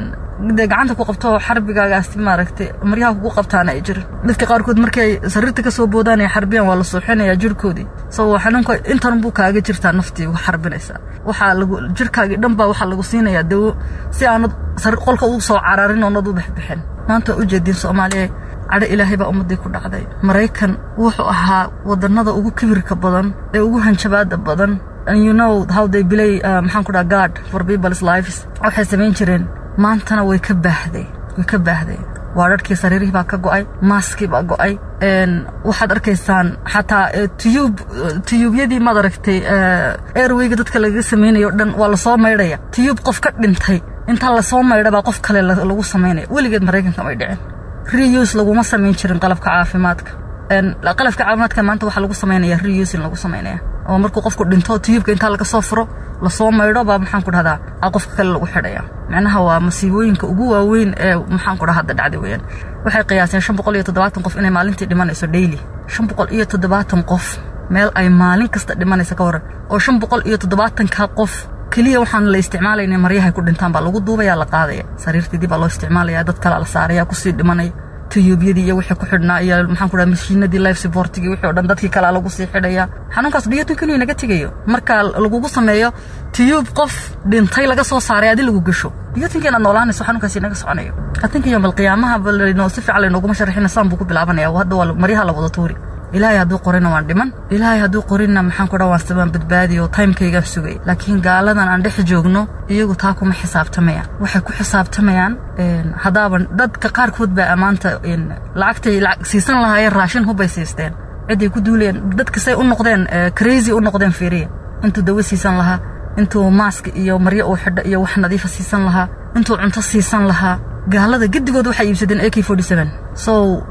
dee gacanta ku qabto xarbigaagaasi maaragtay maryaha kugu qabtaana ay jirin dadka qaarkood markay sariirta ka soo boodaan ay xarbiyaan waa la suuxinayaa jirhkoodii sababoo xanuunka intan buu kaaga jirtaa naftii uga xarbinaysaa waxaa lagu jirhkaagii dhan baa waxaa lagu siinayaa dawo si aanad qolka ugu soo cararin oonad u bixbixin maanta waa ujeediin soomaaliya cadho ilaahay baa ummaddii ku dhacday maraykan wuxuu ahaa wadannada ugu kibirka badan ee ugu hanjabaada badan and you know how they play uh, maxaan ku dhaha guard for people's lives waxay samayn jireen maantana way ka baahday way ka baahday waa dharkii sariirihii baa ka go'ay maaskii baa go'ay waxaad arkaysaan xataa tiyuub tiyuubyadii maad aragtay airwayga dadka lagaga samaynayo dhan waa lasoo maydhaya tiyuub qof ka dhintay intaa lasoo maydha baa qof kale lagu samaynaya weligeed maraykanka may dhicin reuse laguma samayn jirin qalabka caafimaadka qalabka caafimaadka maanta waxaa lagu samaynaya reusing lagu samaynaya oo markuu qofku dhinto tiyuubka intaa laga soo furo lasoo maydho baa maxaan ku dhahdaa a qofka kale lagu xidhaya macnaha waa masiibooyinka ugu waaweyn ee maxaan ku dhaha hadda dhacday weeyaan waxay qiyaaseen shan boqol iyo toddobaatan qof inay maalintii dhimanayso daily shan boqol iyo toddobaatan qof meel ay maalin kasta dhimanaysa ka waran oo shan boqol iyo toddobaatanka qof keliya waxaan la isticmaalayna maryahay ku dhintaan baa lagu duubayaa la qaadaya sariirteedii baa loo isticmaalaya dad kale la saaraya kusii dhimanaya tiyuubyadii iyo wixii ku xidhnaa iyo maxaan ku dhaha mashiinadii life supportigii wixii o dhan dadkii kalea lagu sii xidhaya xanuunkaas dhiyootin keliya naga tegayo marka lagugu sameeyo tiyuub qof dhintay laga soo saaray adi lagu gasho dhiyootinka inaad noolaanayso xanuunkaasi naga soconayo atinka yoomal qiyaamaha balanoo si fiican laynoguma sharaxina saan buu ku bilaabanaya hadda waa maryaha la wada tuuri ilaahay hadduu qorina waan dhiman ilaahay hadduu qorinna maxaan ku dhaa waan sabaan badbaadi oo timekaygaan sugay laakiin gaaladan aan dhex joogno iyagu taa kuma xisaabtamayaan waxay ku xisaabtamayaan haddaaban dadka qaarkood baa ammaanta lacagtay siisan lahaayeen raashin hubbay siisteen ciday ku duulayeen dadka say u noqdeen crazy u noqdeen fiiriya intuu dawo siisan lahaa intuu maask iyo maryo uu xidho iyo wax nadiifa siisan lahaa intuu cunto siisan lahaa gaalada gedigood waxay iibsadeen a k so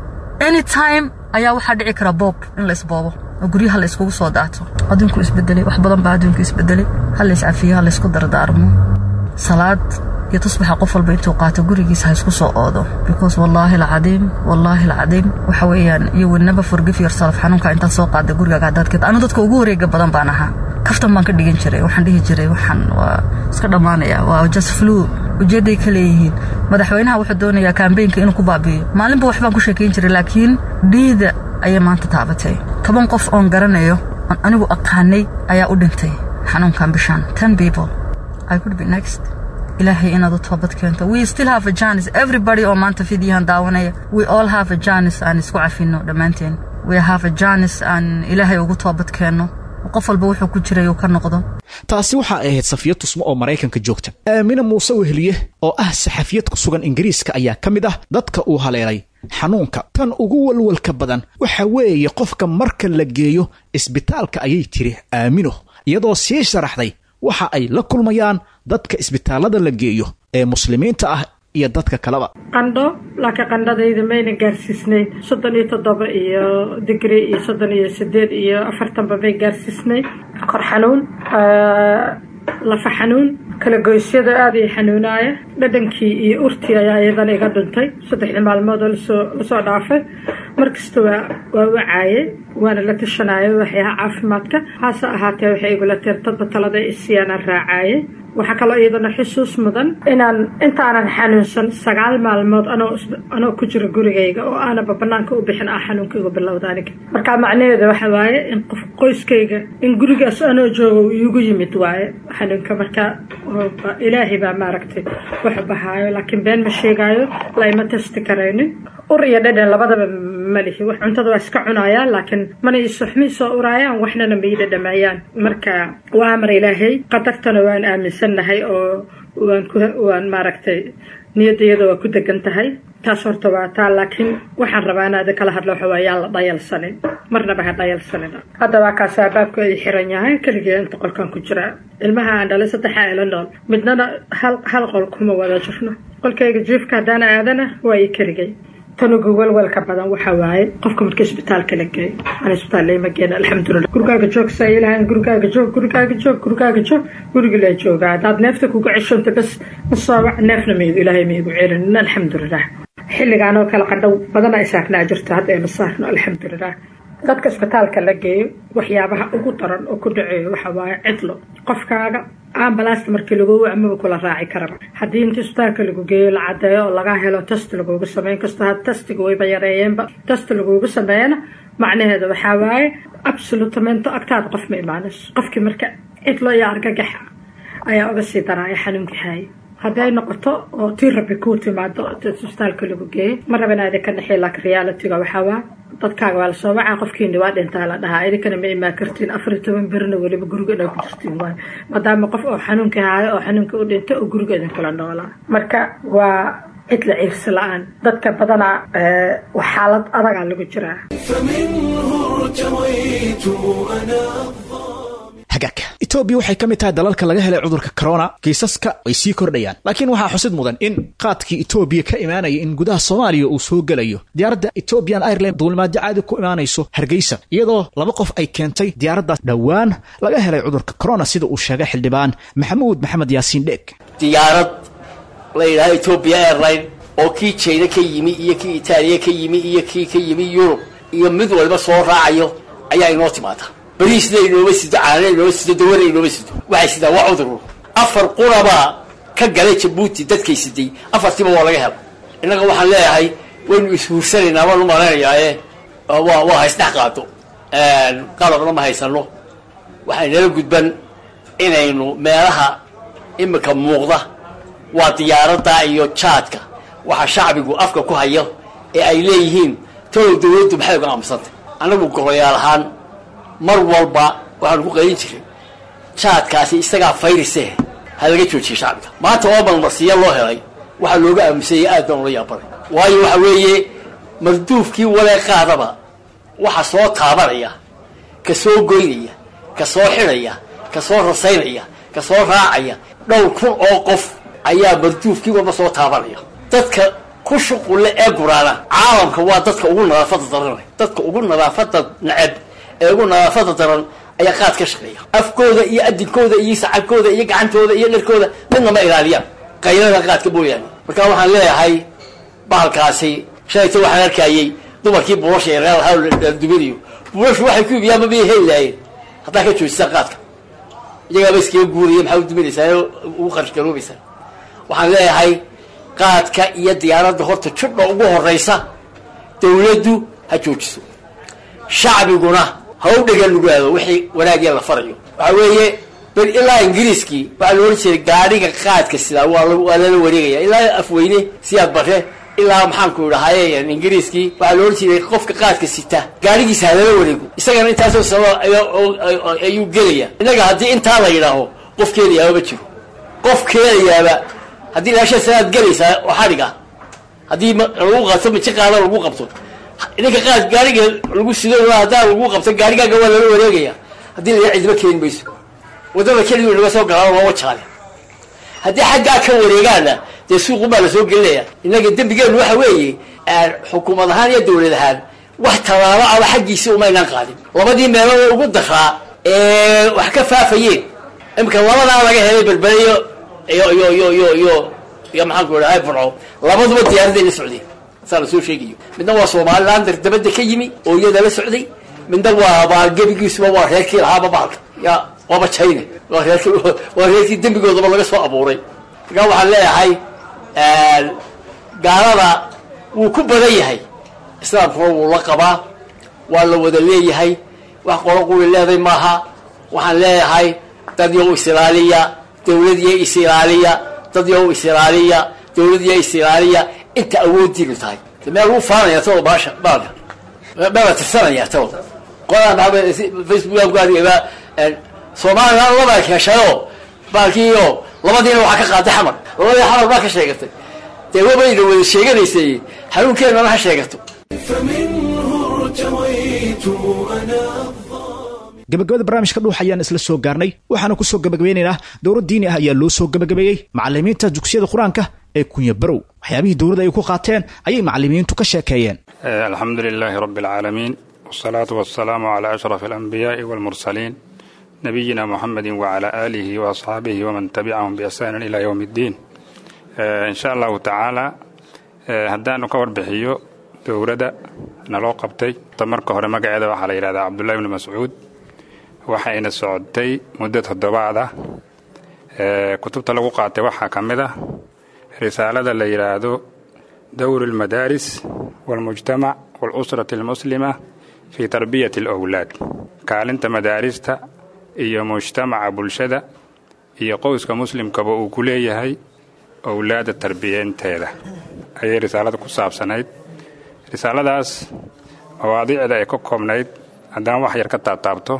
anytime ayaa waxaa dhici kara boob in la isboobo oo guryaha la iskugu soo daato adduunku isbedelay wax badan baa adduunku isbedelay ha la iscafiyo ha la isku dardaarmo salaad iyo tusbaxa qof walba intuu qaato gurigiisa ha isku soo oodo because wallaahi alcadiim wallaahi alcadiim waxa weeyaan you will never forgive yourself xanuunka intaad soo qaada gurigaaga haddaad keed anu dadka ugu wareega badan baan ahaa kaftan baan ka dhigan jiray waxaan dhihi jiray waxaan waa iska dhammaanaya waa just flu ujeedday ka leeyihiin madaxweynaha wuxuu doonayaa kambeynka inuu ku baabi'iyo maalinba wax baan ku sheekayn jiray laakiin dhiida ayay maanta taabatay toban qof oon garanayo oon anigu aqaanay ayaa u dhintay xanuunkan bishaan ten people i could be next ilaahay inaad u toobad keento we still have a chance everybody oo maanta fidiyahan daawanaya we all have a chance aan isku cafino dhammaanteen we have a chance aan ilaahay ugu toobad keenno qof walba wuxuu ku jiray uu ka noqdo taasi waxaa ahayd safiya tusmo oo maraykanka joogta aamina muuse weheliye oo ah saxafiyad ku sugan ingiriiska ayaa ka mid ah dadka uu haleelay xanuunka tan ugu walwalka badan waxa weeye qofka marka la geeyo isbitaalka ayay tiri aamino iyadoo sii sharaxday waxa ay la kulmayaan dadka isbitaallada la geeyo ee muslimiinta ah iyo dadka kaleba qandho laakiin qandhadayda mayna gaarsiisnayn soddon iyo toddoba iyo digri iyo soddon iyo sideed iyo afartanba may gaarsiisnayn kor xanuun lafa xanuun kala goysyada aada ii xanuunaaya dhadhankii iyo urtii ayaa iyadana iga dhuntay saddexdii maalmood oo lasoo lasoo dhaafay markasta waa waa wacaaye waana la tashanaayo waxyaha caafimaadka hase ahaatee waxay igula tir dadba talada isiyaana raacaaye waxaa kaloo iyadana xusuus mudan inaan intaanan xanuunsan sagaal maalmood anoo anoo ku jiro gurigayga oo aanaba banaanka u bixin ah xanuunka igu bilowda aniga marka macnaheeda waxa waaye in qof qoyskayga in gurigaas anoo joogo iigu yimid waaye xanuunka marka ilaahay baa maaragtay wax bahaayo laakiin been ma sheegaayo laima tasti karaynin ur iyo dhadhan labadaba malihi wax cuntada waa iska cunaayaan laakiin mana isoxmi soo uraayaan waxnana ma ii dhadhamayaan marka waa amar ilaahay qadartana waan aaminsannahay oo waan ku waan maaragtay niyadayada waa ku degan tahay taas horta waa taa laakiin waxaan rabaa inaada kala hadlo waxa waa yaan la dhayalsanin marnaba ha dhayalsanina hadda waa kaas albaabku ay xiran yahay keligee inta qolkan ku jira ilmaha aan dhalay saddexa ila nool midnana hal hal qol kuma wada jirno qolkayga jiifka haddaan aadana waa ii keligay tanugu welwelka badan waxa waaye qofka marka isbitaalka la geeyo aan isbitaal lama geena alxamdulilah gurigaaga joog saa ilahan gurigaaga joog gurigaaga joog gurigaaga joog guriga la joogaa haddaad neefta kuga ceshonta bas masoobac neefna maigu ilaahay maigu celinin alxamdulilah xilligaan oo kale qandhow badana ay saarnaa jirto hadda ayma saarno alxamdulilah dadka isbitaalka la geeyo waxyaabaha ugu daran oo ku dhaceeyo waxa waaye cidlo qofkaaga ambalaasta markii lagu amaba kula raaci karaba haddii inta isbitaalka lagu geeyo la cadeeyo oo laga helo test lagugu sameyn kasto had testiga wayba yareeyeenba test lagugu sameeyana macnaheeda waxaa waaye absolutamento agtaada qof ma imaanayso qofkii marka cidlo iyo argagaxa ayaa uga sii daraaya xanuunkii haaya hadday noqoto oo tii rabi kuu timaado isbitaalka lagu geeyo ma raba inaada ka naxiy laakiin realityga waxaa waa dadkaaga waa lasoo wacaa qofkiini waa dhintaa la dhahaa idinkana ma imaan kartiin afar iyo toban berina weliba guriga inaa ku jirtiin waayo maadaama qof oo xanuunka haayo oo xanuunka u dhintay oo guriga idinkula noolaa marka waa cidla ciirsi la-aan dadka badanaa xaalad adagaa lagu jiraa فمنه ارتويت أنا hagaag etoobiya waxay ka mid tahay dalalka laga helay cudurka corona kiisaska ay sii kordhayaan laakiin waxaa xusid mudan in qaadkii etoobiya ka imaanaya in gudaha soomaaliya uu soo gelayo diyaaradda ethiopian airline duulimaadyo caadi ku imaanayso hargeysa iyadoo laba qof ay keentay diyaaraddaas dhowaan laga helay cudurka corona sida uu sheegay xildhibaan maxamuud maxamed yaasiin dheeg diyaarad la yidhahdo ethiopia airline oo kii jayna ka yimi iyo kii itaaliya ka yimi iyo kii ka yimi yurub iyo mid walba soo raacayo ayaa inoo timaada bariisna inooma sido caanana inooma sido dawana inooma sido waxay sidaan waa cudur afar qurabaa ka galay jabuuti dadkay siday afartiiba waa laga hela innaga waxaan leeyahay waynu ishuursanaynaa waan u malaynayaa waa waa haysdhex qaado qalabna ma haysano waxay nala gudban inaynu meelaha imika muuqda waa diyaaradda iyo jaadka waxa shacbigu afka ku hayo ee ay leeyihiin talow dawladdu maxay uga aamusantay annagu golayaal ahaan mar walba waxaanu ku qaylin jiray jaadkaasi isagaa fayrise ha laga joojiye shacbiga maanta oo balmarsiya loo helay waxaa looga aamusayay aad baan ula yaabanay waayo waxa weeye marduufkii walee qaadaba waxa soo taabanaya ka soo goynaya ka soo xidhaya ka soo rasaynaya ka soo raacaya dhowr kun oo qof ayaa marduufkii walba soo taabanaya dadka ku shuqulle ee guraana caalamka waa dadka ugu nadaafada daran dadka ugu nadaafada neceb ee ugu nadaafada daran ayaa qaad ka shaqeeya afkooda iyo adinkooda iyo sacabkooda iyo gacantooda iyo dharkooda midna ma ilaaliyaan qaylada qaadka mooyaane marka waxaan leeyahay bahalkaasi shalayta waxaan arkayay dumarkii buulasha yareeldubinayo buulashu waxay ku ibiyaan ma miyay heli lahayen haddaa ka joojisaan qaadka iyagaaba iskaga guuraya maxaa u duminaysaa ugu qarash garoobaysaa waxaan leeyahay qaadka iyo diyaaradda horta jidha ugu horaysa dawladdu ha joojiso shacbiguna ha u dhegan nugaado wixii wanaagya la farayo waxa weeye bal ilaa ingiriiskii waxaa la ohan jiray gaadhiga qaadka sidaa waa waa lala wareegaya ilaa afweyne siyaad bare ilaa maxaanku idhahaye ingiriiskii waxaa la ohan jiray qofka qaadka sita gaadhigiisa halala wareego isagana intaasoo sano ayuu gelaya innaga haddii intaa la yidhaaho qof keenayaaba ma jiro qof keenayaaba haddii ilaasha sanaad gelaysaa oo xadhig ah haddii lagu qabto maji qaada lagu qabto ninka qaad gaariga lagu sido haddaa lagu qabto gaarigaaga waa lala wareegaya haddii la cidma keeni mayso wadada kelidu inaga soo galaan waa wajaale haddii xaggaa ka wareegaana dee suuqun baa lasoo gelinaya innaga dembigeenu waxa weeye xukuumad ahaan iyo dawlad ahaan wax tallaabo aba xaggiisii umaynaan qaadin labadii meelood ee ugu daraa ee wax ka faafayeen imika labadaa laga helay berberiyo iyo iyo iyo iyo iyo iyo maxaan ku idhahay burco labaduba diyaaraday la socdeen saa lasoo sheegayo midna waa somalilan dardabada ka yimi oo iyada la socday midna waa baa gebigiisuba waa reerkii lahaaba baalka ya waaba china waa reerkii waa reerkii dembigoodaba laga soo abuuray markaa waxaan leeyahay gaalada wuu ku badan yahay islaamkuna wuu la qabaa waa la wada leeyahay wax qolo quli leeday maaha waxaan leeyahay dad yow isilaaliya dawlad yo isilaaliya dad yow isilaaliya dawlad yo isilaaliya inta awoodiinu tahay meel lagu faanaya tado baasha baalka meela tirsanaya tado qolaan facebook ku adigaba soomaalilan labaa heshayo baalkiio labadiina waxaa ka qaaday xamar labadii xamar baa ka sheegatay dee wabayna wada sheeganaysay xanuunkeenana ha sheegato فمنه ارتويت أنا gabagabada barnaamijka dhuux ayaan isla soo gaarnay waxaana kusoo gabagabeynaynaa dowlad diini ah ayaa loo soo gabagabeeyey macalimiinta dugsiyada qur-aanka ee kunya barow waxyaabihii dowladda ay ku qaateen ayay macalimiintu ka sheekeeyeen الحمد لله رب العالمين والصلاة والسلام على أشرف الأنبياء والمرسلين نبينا محمد وعلى آله وأصحابه ومن تبعهم بإحسان إلى يوم الدين آه، إن شاء الله تعالى آه، هدaan ka warbixiyo dowladda naloo qabtay tamarka hore magaceeda waxaa la yidhahdaa cabdullahi bni mascuud waxayna socotay muddo toddobaad ah Ee, kutubta lagu qaatay waxaa ka mid ah risaalada la yidhaahdo dowru lmadaaris walmujtamac walusrati almuslima fii tarbiyati alowlaad kaalinta madaarista iyo mujtamaca bulshada iyo qowska muslimkaba uu ku leeyahay owlaadda tarbiyeynteeda ayay risaalada ku saabsanayd risaaladaas mawaadiicda ay ka koobnayd haddaan wax yar ka taabtaabto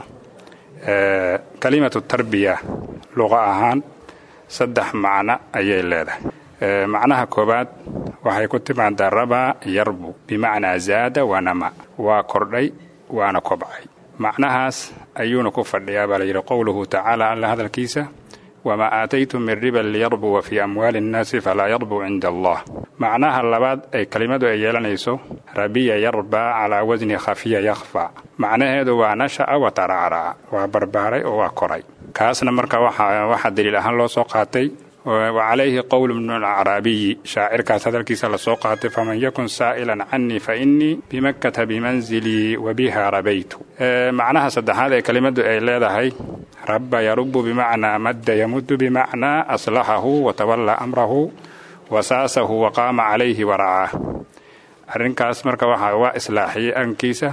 ee, kalimatu tarbiya luqa ahaan saddex macno ayay leedahay Ee, macnaha koowaad waxay ku timaadaa rabaa yarbu bimacnaa zaada wanama waa kordhay waana kobcay macnahaas ayuuna ku fadhiyaa baa layidhi qowluhu tacaala alla hadalkiisa wamaa aataytum min riban liyarbuwa fii amwaali innaasi falaa yarbuu cinda allah macnaha labaad ay kelimadu ay yeelanayso rabiya yarbaa calaa wasni khafiya yakhfa macnaheedu waa nasha'a wa taracraca waa barbaaray oo waa koray kaasna marka waxaa waxaa daliil ahaan loo soo qaatay wacalayhi qowlu bnu alacraabiyi shaacirkaas hadalkiisa lasoo qaatay faman yakun saa'ilan canii fa innii bimakkata bimanzilii wa biha rabaytu Ee, macnaha saddexaad ee kelimadu ay leedahay rabba yarubu bimacnaa madda yamuddu bimacnaa aslaxahu watawallaa amrahu wasaasahu waqaama calayhi waracaah arrinkaas marka waxaa waa islaaxiyey arrinkiisa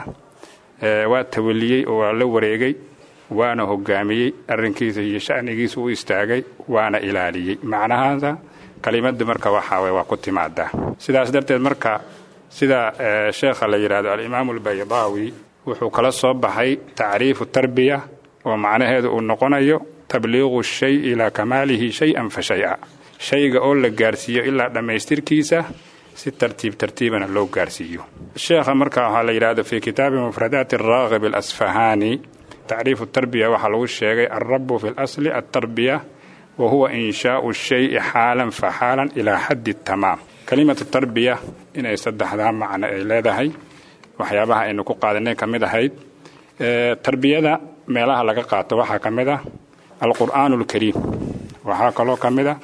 ee, waa tawaliyey oo waa la wareegay waana hogaamiyey arrinkiisa iyo sha'nigiisa u istaagay waana ilaaliyey macnahaasa kelimadu marka waxaa waye waa ku timaadaa sidaas darteed marka sida ee, sheekha la yidhaahdo alimaamu albaydaawi wuxuu kala soo baxay tacriifu tarbiya oo macnaheedu uu noqonayo tabliiqu shay ilaa kamaalihi shay-an fa shay-a shayga oo la gaarsiiyo ilaa dhammaystirkiisa si tartiib tartiibana loo gaarsiiyo sheekha marka waxaa la yidhaahdo fii kitaabi mufradaati araaqib alasfahaani tacriifu tarbiya waxaa lagu sheegay alrabu fi lasli altarbiya wa huwa inshaau shayi xaalan fa xaalan ilaa xaddi tamaam kelimatu tarbiya inay saddexdaa macno ay leedahay waxyaabaha aynu ku qaadanay ka mid ahayd Ee, tarbiyada meelaha laga qaato waxaa ka mid ah alqur'aanu alkariim waxaa kaloo ka mid ah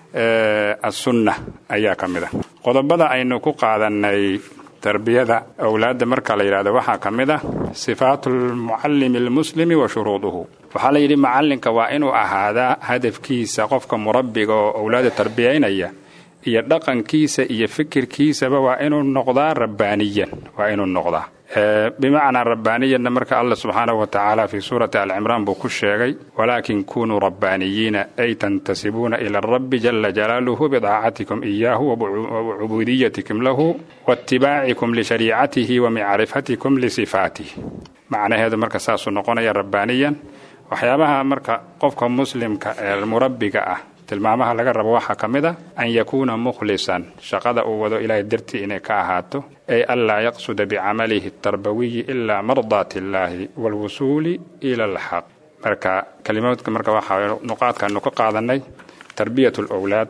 ee, assunna ayaa ka mid ah qodobada aynu ku qaadanay tarbiyada awlaadda marka la yidhahdo waxaa ka mid ah sifaatu lmucallimi almuslimi wa shuruuduhu waxaa la yidhi macallinka waa inuu ahaadaa hadafkiisa qofka murabbiga oo awlaadda tarbiyaynaya iyo dhaqankiisa iyo fikirkiisaba waa inuu noqdaa rabbaaniyan waa inuu noqdaa Ee, bimacnaa rabbaaniyanna marka alla subxaanahu wa tacaala fii suurati alcimraan buu ku sheegay walaakin kunuu rabbaaniyiina ay tantasibuuna ila rabbi jala jalaaluhu bidaacatikum iyaahu wacubuudiyatikum lahu waatibaacikum lishariicatihi wa micrifatikum lisifaatih macnaheedu marka saasuu noqonaya rabbaaniyan waxyaabaha marka qofka muslimka ee murabbiga ah tilmaamaha laga rabo waxaa ka mid ah an yakuuna mukhlisan shaqada uu wado ilaahay dartii inay ka ahaato ay anlaa yaqsuda bicamalihi tarbawiyi ilaa mardaati illaahi waalwusuuli ila alxaq marka kelimaadka marka waxaa nuqaadkaanu ka qaadanay tarbiyat alowlaad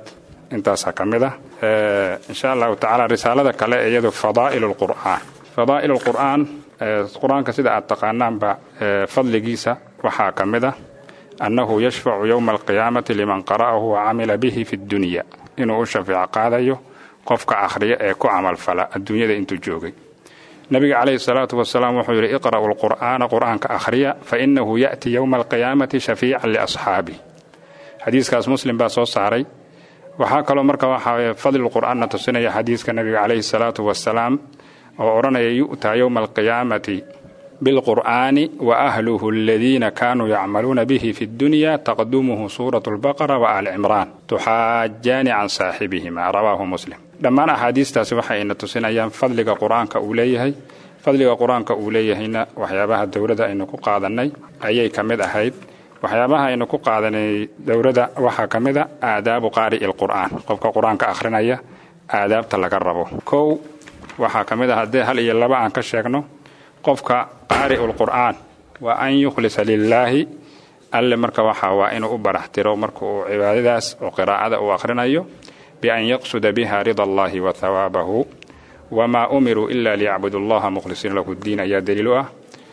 intaasaa ka mid ah insha allahu tacaala risaalada kale iyadu fadaa'il lqur'aan fadaa'il lqur'aan qur-aanka sida aad taqaanaanba fadligiisa waxaa ka mid ah annahu yashfacu yowma alqiyaamati liman qara'ahu wa camila bihi fi dunya inuu u shafeeco qaadayo qofka akhriya ee ku camalfala adduunyada intuu joogay nabiga calayhi salaatu wasalaam wuxuu yidhi iqra'u lqur'aana qur'aanka akhriya fa inahu ya'ti yowma alqiyaamati shafiican liasxaabi xadiiskaas muslim baa soo saaray waxaa kaloo marka waxaa fadli qur'aanna tusinaya xadiiska nabiga calayhi salaatu wasalaam oo odhanaya yu'taa yowma alqiyaamati bilqur'aani wa ahluhu aladiina kaanuu yacmaluuna bihi fi dunya taqdumuhu suuratu lbaqara wa aali cimraan tuxaajaani can saaxibihima rawaahu muslim dhammaan axaadiistaasi waxayna tusinayaan fadliga qur-aanka uu leeyahay fadliga qur-aanka uu leeyahayna waxyaabaha dowladda aynu ku qaadannay ayay ka mid ahayd waxyaabaha aynu ku qaadanay dowladda waxaa ka mid a aadaabu qaari'i lqur'aan qofka qur-aanka akhrinaya aadaabta laga rabo kow waxaa ka mid ah haddee hal iyo laba aan ka sheegno qofka qaari'u lqur'aan waa an yukhlisa lilaahi alle marka waxa waa inuu u baraxtiro marka uu cibaadadaas oo qiraa'ada uu akhrinayo bian yaqsuda biha rida allahi wa hawaabahu wamaa umiruu ila liyacbudu allaha mukhlisiina lahu ddiin ayaa daliil u ah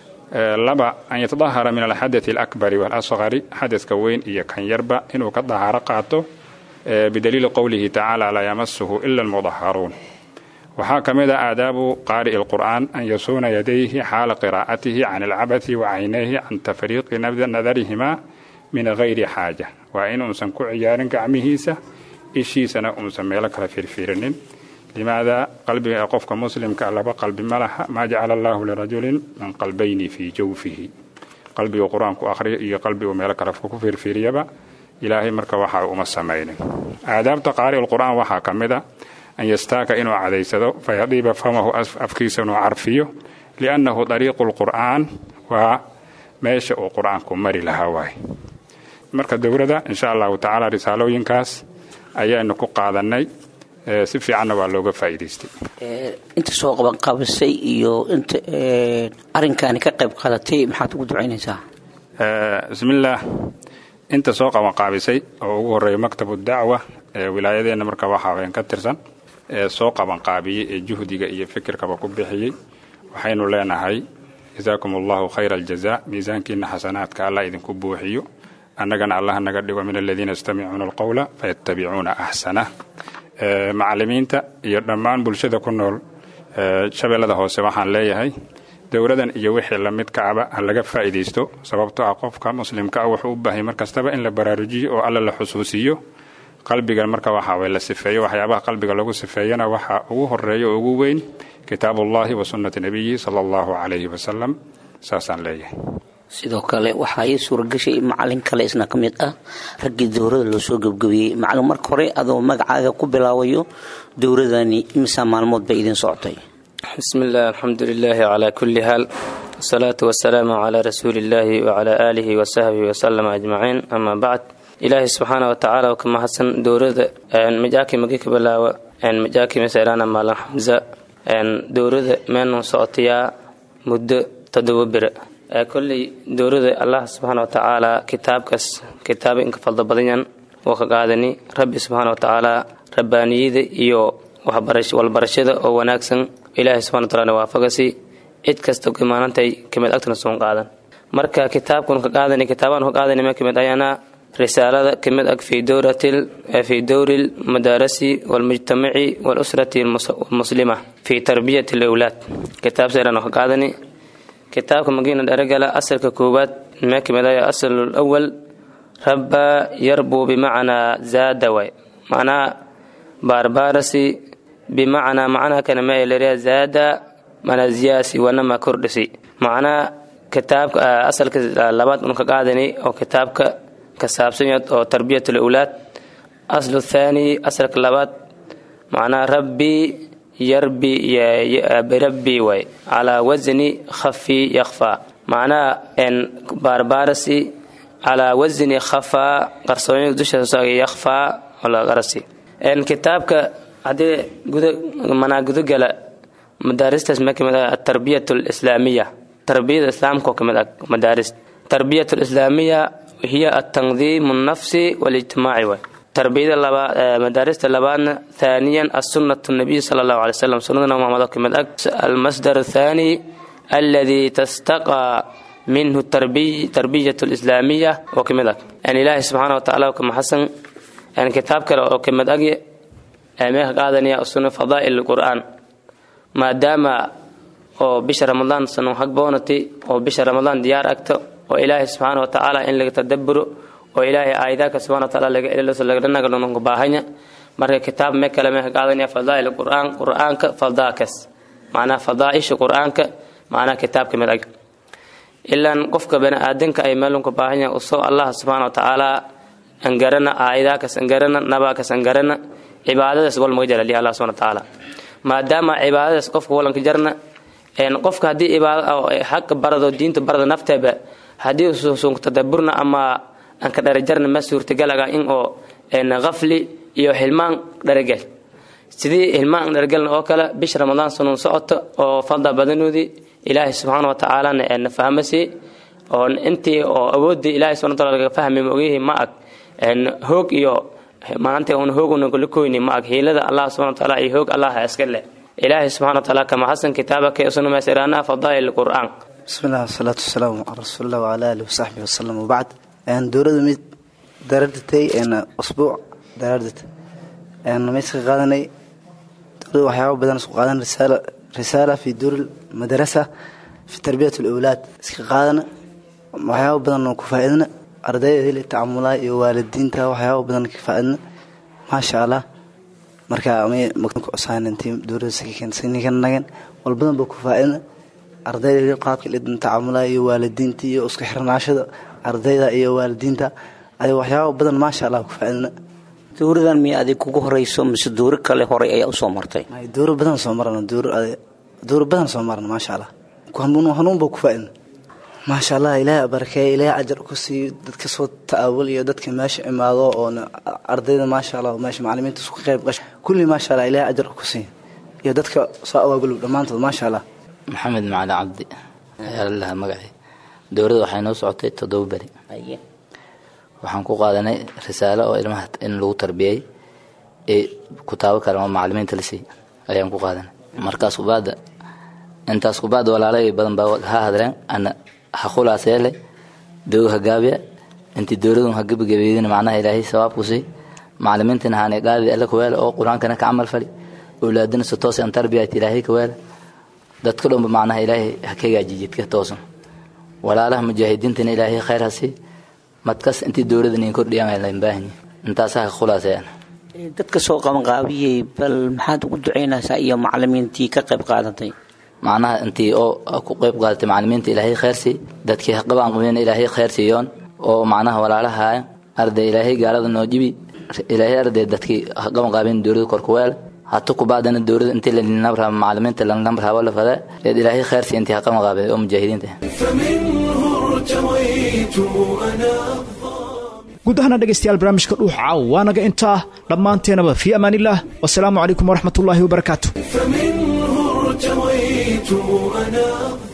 laba an yatadahara min alxadai alakbari waalasqari xadadka weyn iyo kan yarba inuu ka dahaaro qaato bidaliili qowlihi tacaala laa yamasuhu ila almudaharuun waxaa ka mid a aadaabu qaari'i lqur'aan an yasuuna yadayhi xaala qiraa'atihi can alcabati wa caynayhi can tafriiqi nadarihima min gayri xaaja waa inuusan ku ciyaarin gacmihiisa ishiisana uusan meelo kala firfiirinin limaada qalbiga ee qofka muslimka laba qalbi ma laha maa jacala allaahu lirajulin min qalbayni fii jawfihi qalbigu qur-aanku akhriya iyo qalbigu meelo kale ku firfiiriyaba ilaahay marka waxa uma samaynin aadaabta qaari'u lqur'aan waxaa ka mid a an yastaaka inuu cadaysado fayadiiba famahu afkiisa inuu carfiyo liannahu dariiqu lqur'aan waa meesha uu qur-aanku mari lahaa waay marka dowladda insha allahu tacaala risaalooyinkaas ayaanu ku qaadannay si fiicanna waa looga faa'iidaystay inta soo qabanqaabisay iyo inta arrinkaani ka qayb qaadatay maxaad ugu ducaynaysaa bismillaah inta soo qabanqaabisay oo ugu horreeya maktabu dacwa ee wilaayadeenna marka waxaa ween ka tirsan ee soo qabanqaabiyey ee juhdiga iyo fikirkaba ku bixiyey waxaynu leenahay jasaakum allahu khayra aljaza miisaankiina xasanaadka allah idinku buuxiyo annagana allah naga dhigo min aladiina yastamicuuna alqowla fayattabicuuna axsanah macallimiinta iyo dhammaan bulshada ku nool shabeellada hoose waxaan leeyahay dowladan iyo wixii lamidka aba ha laga faa'iidaysto sababtoo ah qofka muslimka ah wuxuu u baahay mar kastaba in la baraarujiyo oo alla la xusuusiyo qalbiga marka waxa way la sifeeyo waxyaabaha qalbiga lagu sifeeyana waxa ugu horeeya oo ugu weyn kitaabullahi wa sunnati nabiyi sala allahu calayhi wasalam saasaan leeyahay sidoo kale waxaa ii suuragashay macalin kale isna ka mid ah raggii dowrada loo soo gebgabiyey macalin marka hore adoo magacaaga ku bilaabayo dowradani imisaa maalmood bay idin socotay بسم الله الحمد لله على كل حال والصلاة والسلام على رسول الله وعلى آله وصحبه وسلم أجمعين أما بعد إلهي سبحانه وتعالى وكما حسن دورة أن مجاكي مجيك بلاوة أن مجاكي مثلا مالا حمزة أن دورة من صوتيا مدة تدوبر كل دورة الله سبحانه وتعالى كتاب كس كتاب إنك فضل بدنيا وكقادني ربي سبحانه وتعالى ربانيد إيو waxbarash walbarashada oo wanaagsan ilaahay subxana wataala waafagasi cid kasta ku imaanantay kamid agtana soon qaadan marka kitaabkan ka qaadani kitaabaan ka qaadani ma kamid ayana risaalada kamid ag fi dowratil fi dowri lmadaarasi walmujtamaci walusrati almuslima fi tarbiyati alawlaad kitaab seeran ka qaadani kitaabka magina dharagala asalka koowaad ma kamid aya asal awal rabba yarbu bimacnaa zaada way macnaa baarbaarasi bimacnaa macnaha kana ma eleriya zaada mana ziyaasi wanama kordhisi macnaa kitaabka asalka labaad un ka qaadani oo kitaabka ka saabsan yahay oo tarbiyat alawlaad aslu thaani asalka labaad macnaa rabbi yarbi birabbi way calaa wasni khafi yakhfa macnaha en baarbaarasi calaa wasni khafaa qarsoonyada dusha yakhfaa olagarasi kitaabka haddii manaa gudogala madaaristaas ma kamid ah atarbiyat alislaamiya tarbiyada islaamka oo kamid ah madaaris tarbiyat alislaamiya hiya altandiim alnafsi walijtimaaci way tarbiyada labaad madaarista labaadna thaaniyan assunnatu nabiy sala allahu alay wasalam sunnada nabi maxamed oo ka mid ag almasdar athaani alladii tastaqaa minhu tarbiy tarbiyat alislaamiya oo ka mid ag yani ilaahay subxaana watacaala oo ka maxasan yani kitaab kale oo ka mid ag meeka qaadanaya usuna fadaa'il qur'aan maadaama oo bisha ramadaan sanu hagboonati oo bisha ramadaan diyaar agto oo ilaahay subxaana wa tacaala in laga tadaburo oo ilaahay aayadaaka subxana wa taala laga eliso lagadhanaga dhononka baahanya marka kitaab me kale meeka qaadanaya fadaa'il qur'aan qur'aanka fadaakas macnaha fadaa'isha qur'aanka macnaha kitaabka mid ag ilaan qofka bani aadanka ay meelunka baahanya usoo allah subxaana wa tacaala angarana aayadaakas angarana nabaakas angarana cibaadadaas wal maga jara lihi allah subxana wa tacaala maadaama cibaadadaas qofka walanka jarna qofka haddii cibaado xaqa barado diinta barada nafteeba haddii ususunka tadaburna ama anka dharajarna ma suurtagalaga in oo qafli iyo hilmaan dharagel sidii hilmaan dharagelna oo kale bisha ramadaan sanuun socoto oo fadda badanoodii ilaahay subxaana wa tacaalana na fahmasi oo intii oo awoodii ilaahay subxana wa taala laga fahmi mogihi ma ag hoog iyo maanta un hooguna kula koyni ma ag hiilada allah subxana wa taala iyo hoog allah iska leh ilaahay subxana wa taala kama xasan kitaabaka isuna meesiraana fadaa'il qur'aan بسم الله والصلاة والسلام على رسول الله وعلى آله وصحبه وسلم وبعد أن دورة ميد دردتي أن أسبوع دردت أن ميسك قادني دورة وحياة بدن سوق قادن رسالة رسالة في دور المدرسة في تربية الأولاد سك قادنا وحياة بدن كفائدنا أردايا ذي التعاملات والدين تا وحياة بدن كفائدنا ما شاء الله marka amay magtanku cusaanintii dowladda sakikan sinikan nagan walbadan ba ku faa'iidna ardayda qaadka lidin tacaamulaya iyo waalidiinta iyo isku xirnaashada ardayda iyo waalidiinta ay waxyaabo badan maasha allah ku faa'iidna dowradan miya adig kugu horeyso mise dowro kale horey ayaa usoo martay dowro badan soo marana dowro badan soo marana maasha allah hanuun ba ku faa'iidna maasha allah ilaahay barakeeya ilaahay ajar ku siiyo dadka soo ta'awul iyo dadka meesha imaado oo ardayda maasha allah meesha macallimiinta isku qayb qasho kulli maasha allah ilaahay ajar ku siiyo iyo dadka soo awaagulub dhammaantood maasha allah maxamed macali cabdi ayaa lalahaa magacii dowladda waxay noo socotay toddoba beri waxaan ku qaadanay risaalo oo ilmaha in lagu tarbiyey ee kutaabo kale oo macallimiinta la siiyey ayaan ku qaadanay markaas kubaada intaas kubaada walaalay badan baa ha hadleen ana ha khulaas yeelay dow ha gaabiya intii dowladun ha gebagabeydina macnaha ilaahay sawaabku sii macallimiintina haanay qaadi alle ku weela oo qur-aankana ka camal fali awlaadina si toos an tarbiyat ilaahay ka weela dadka dhanba macnaha ilaahay ha ka hagaaji jidka toosan walaalaha mujaahidiintana ilaahay khayr ha sii madkas intii dowladda nin kordhiyaan lain baahanyi intaasa ha khulaasayaan dadka soo qabanqaabiyey bal maxaad ugu ducaynaysaa iyo macallimiintii ka qayb qaadatay macnaha intii oo ku qayb qaadatay macallimiinta ilaahay khayr sii dadkii qabaan qabeen ilaahay khayr siiyoon oo macnaha walaalahaaya arday ilaahay gaalada noo jibi ilaahay arday dadkii qaban qaabeen dowladda korkuweel hata kubaadana dowladda intii lalinamraa macallimiinta lanamraabo la fada eed ilaahay khayr sii intii qaban qaabeen oo mujaahidiinta guud ahaana dhegaystayaal barnaamijka dhuux caaw waa naga intaa dhammaanteenaba fii amaanillaah wasalaamu calaykum waraxmatullaahi wabarakaatu فمنه ارتويت أنا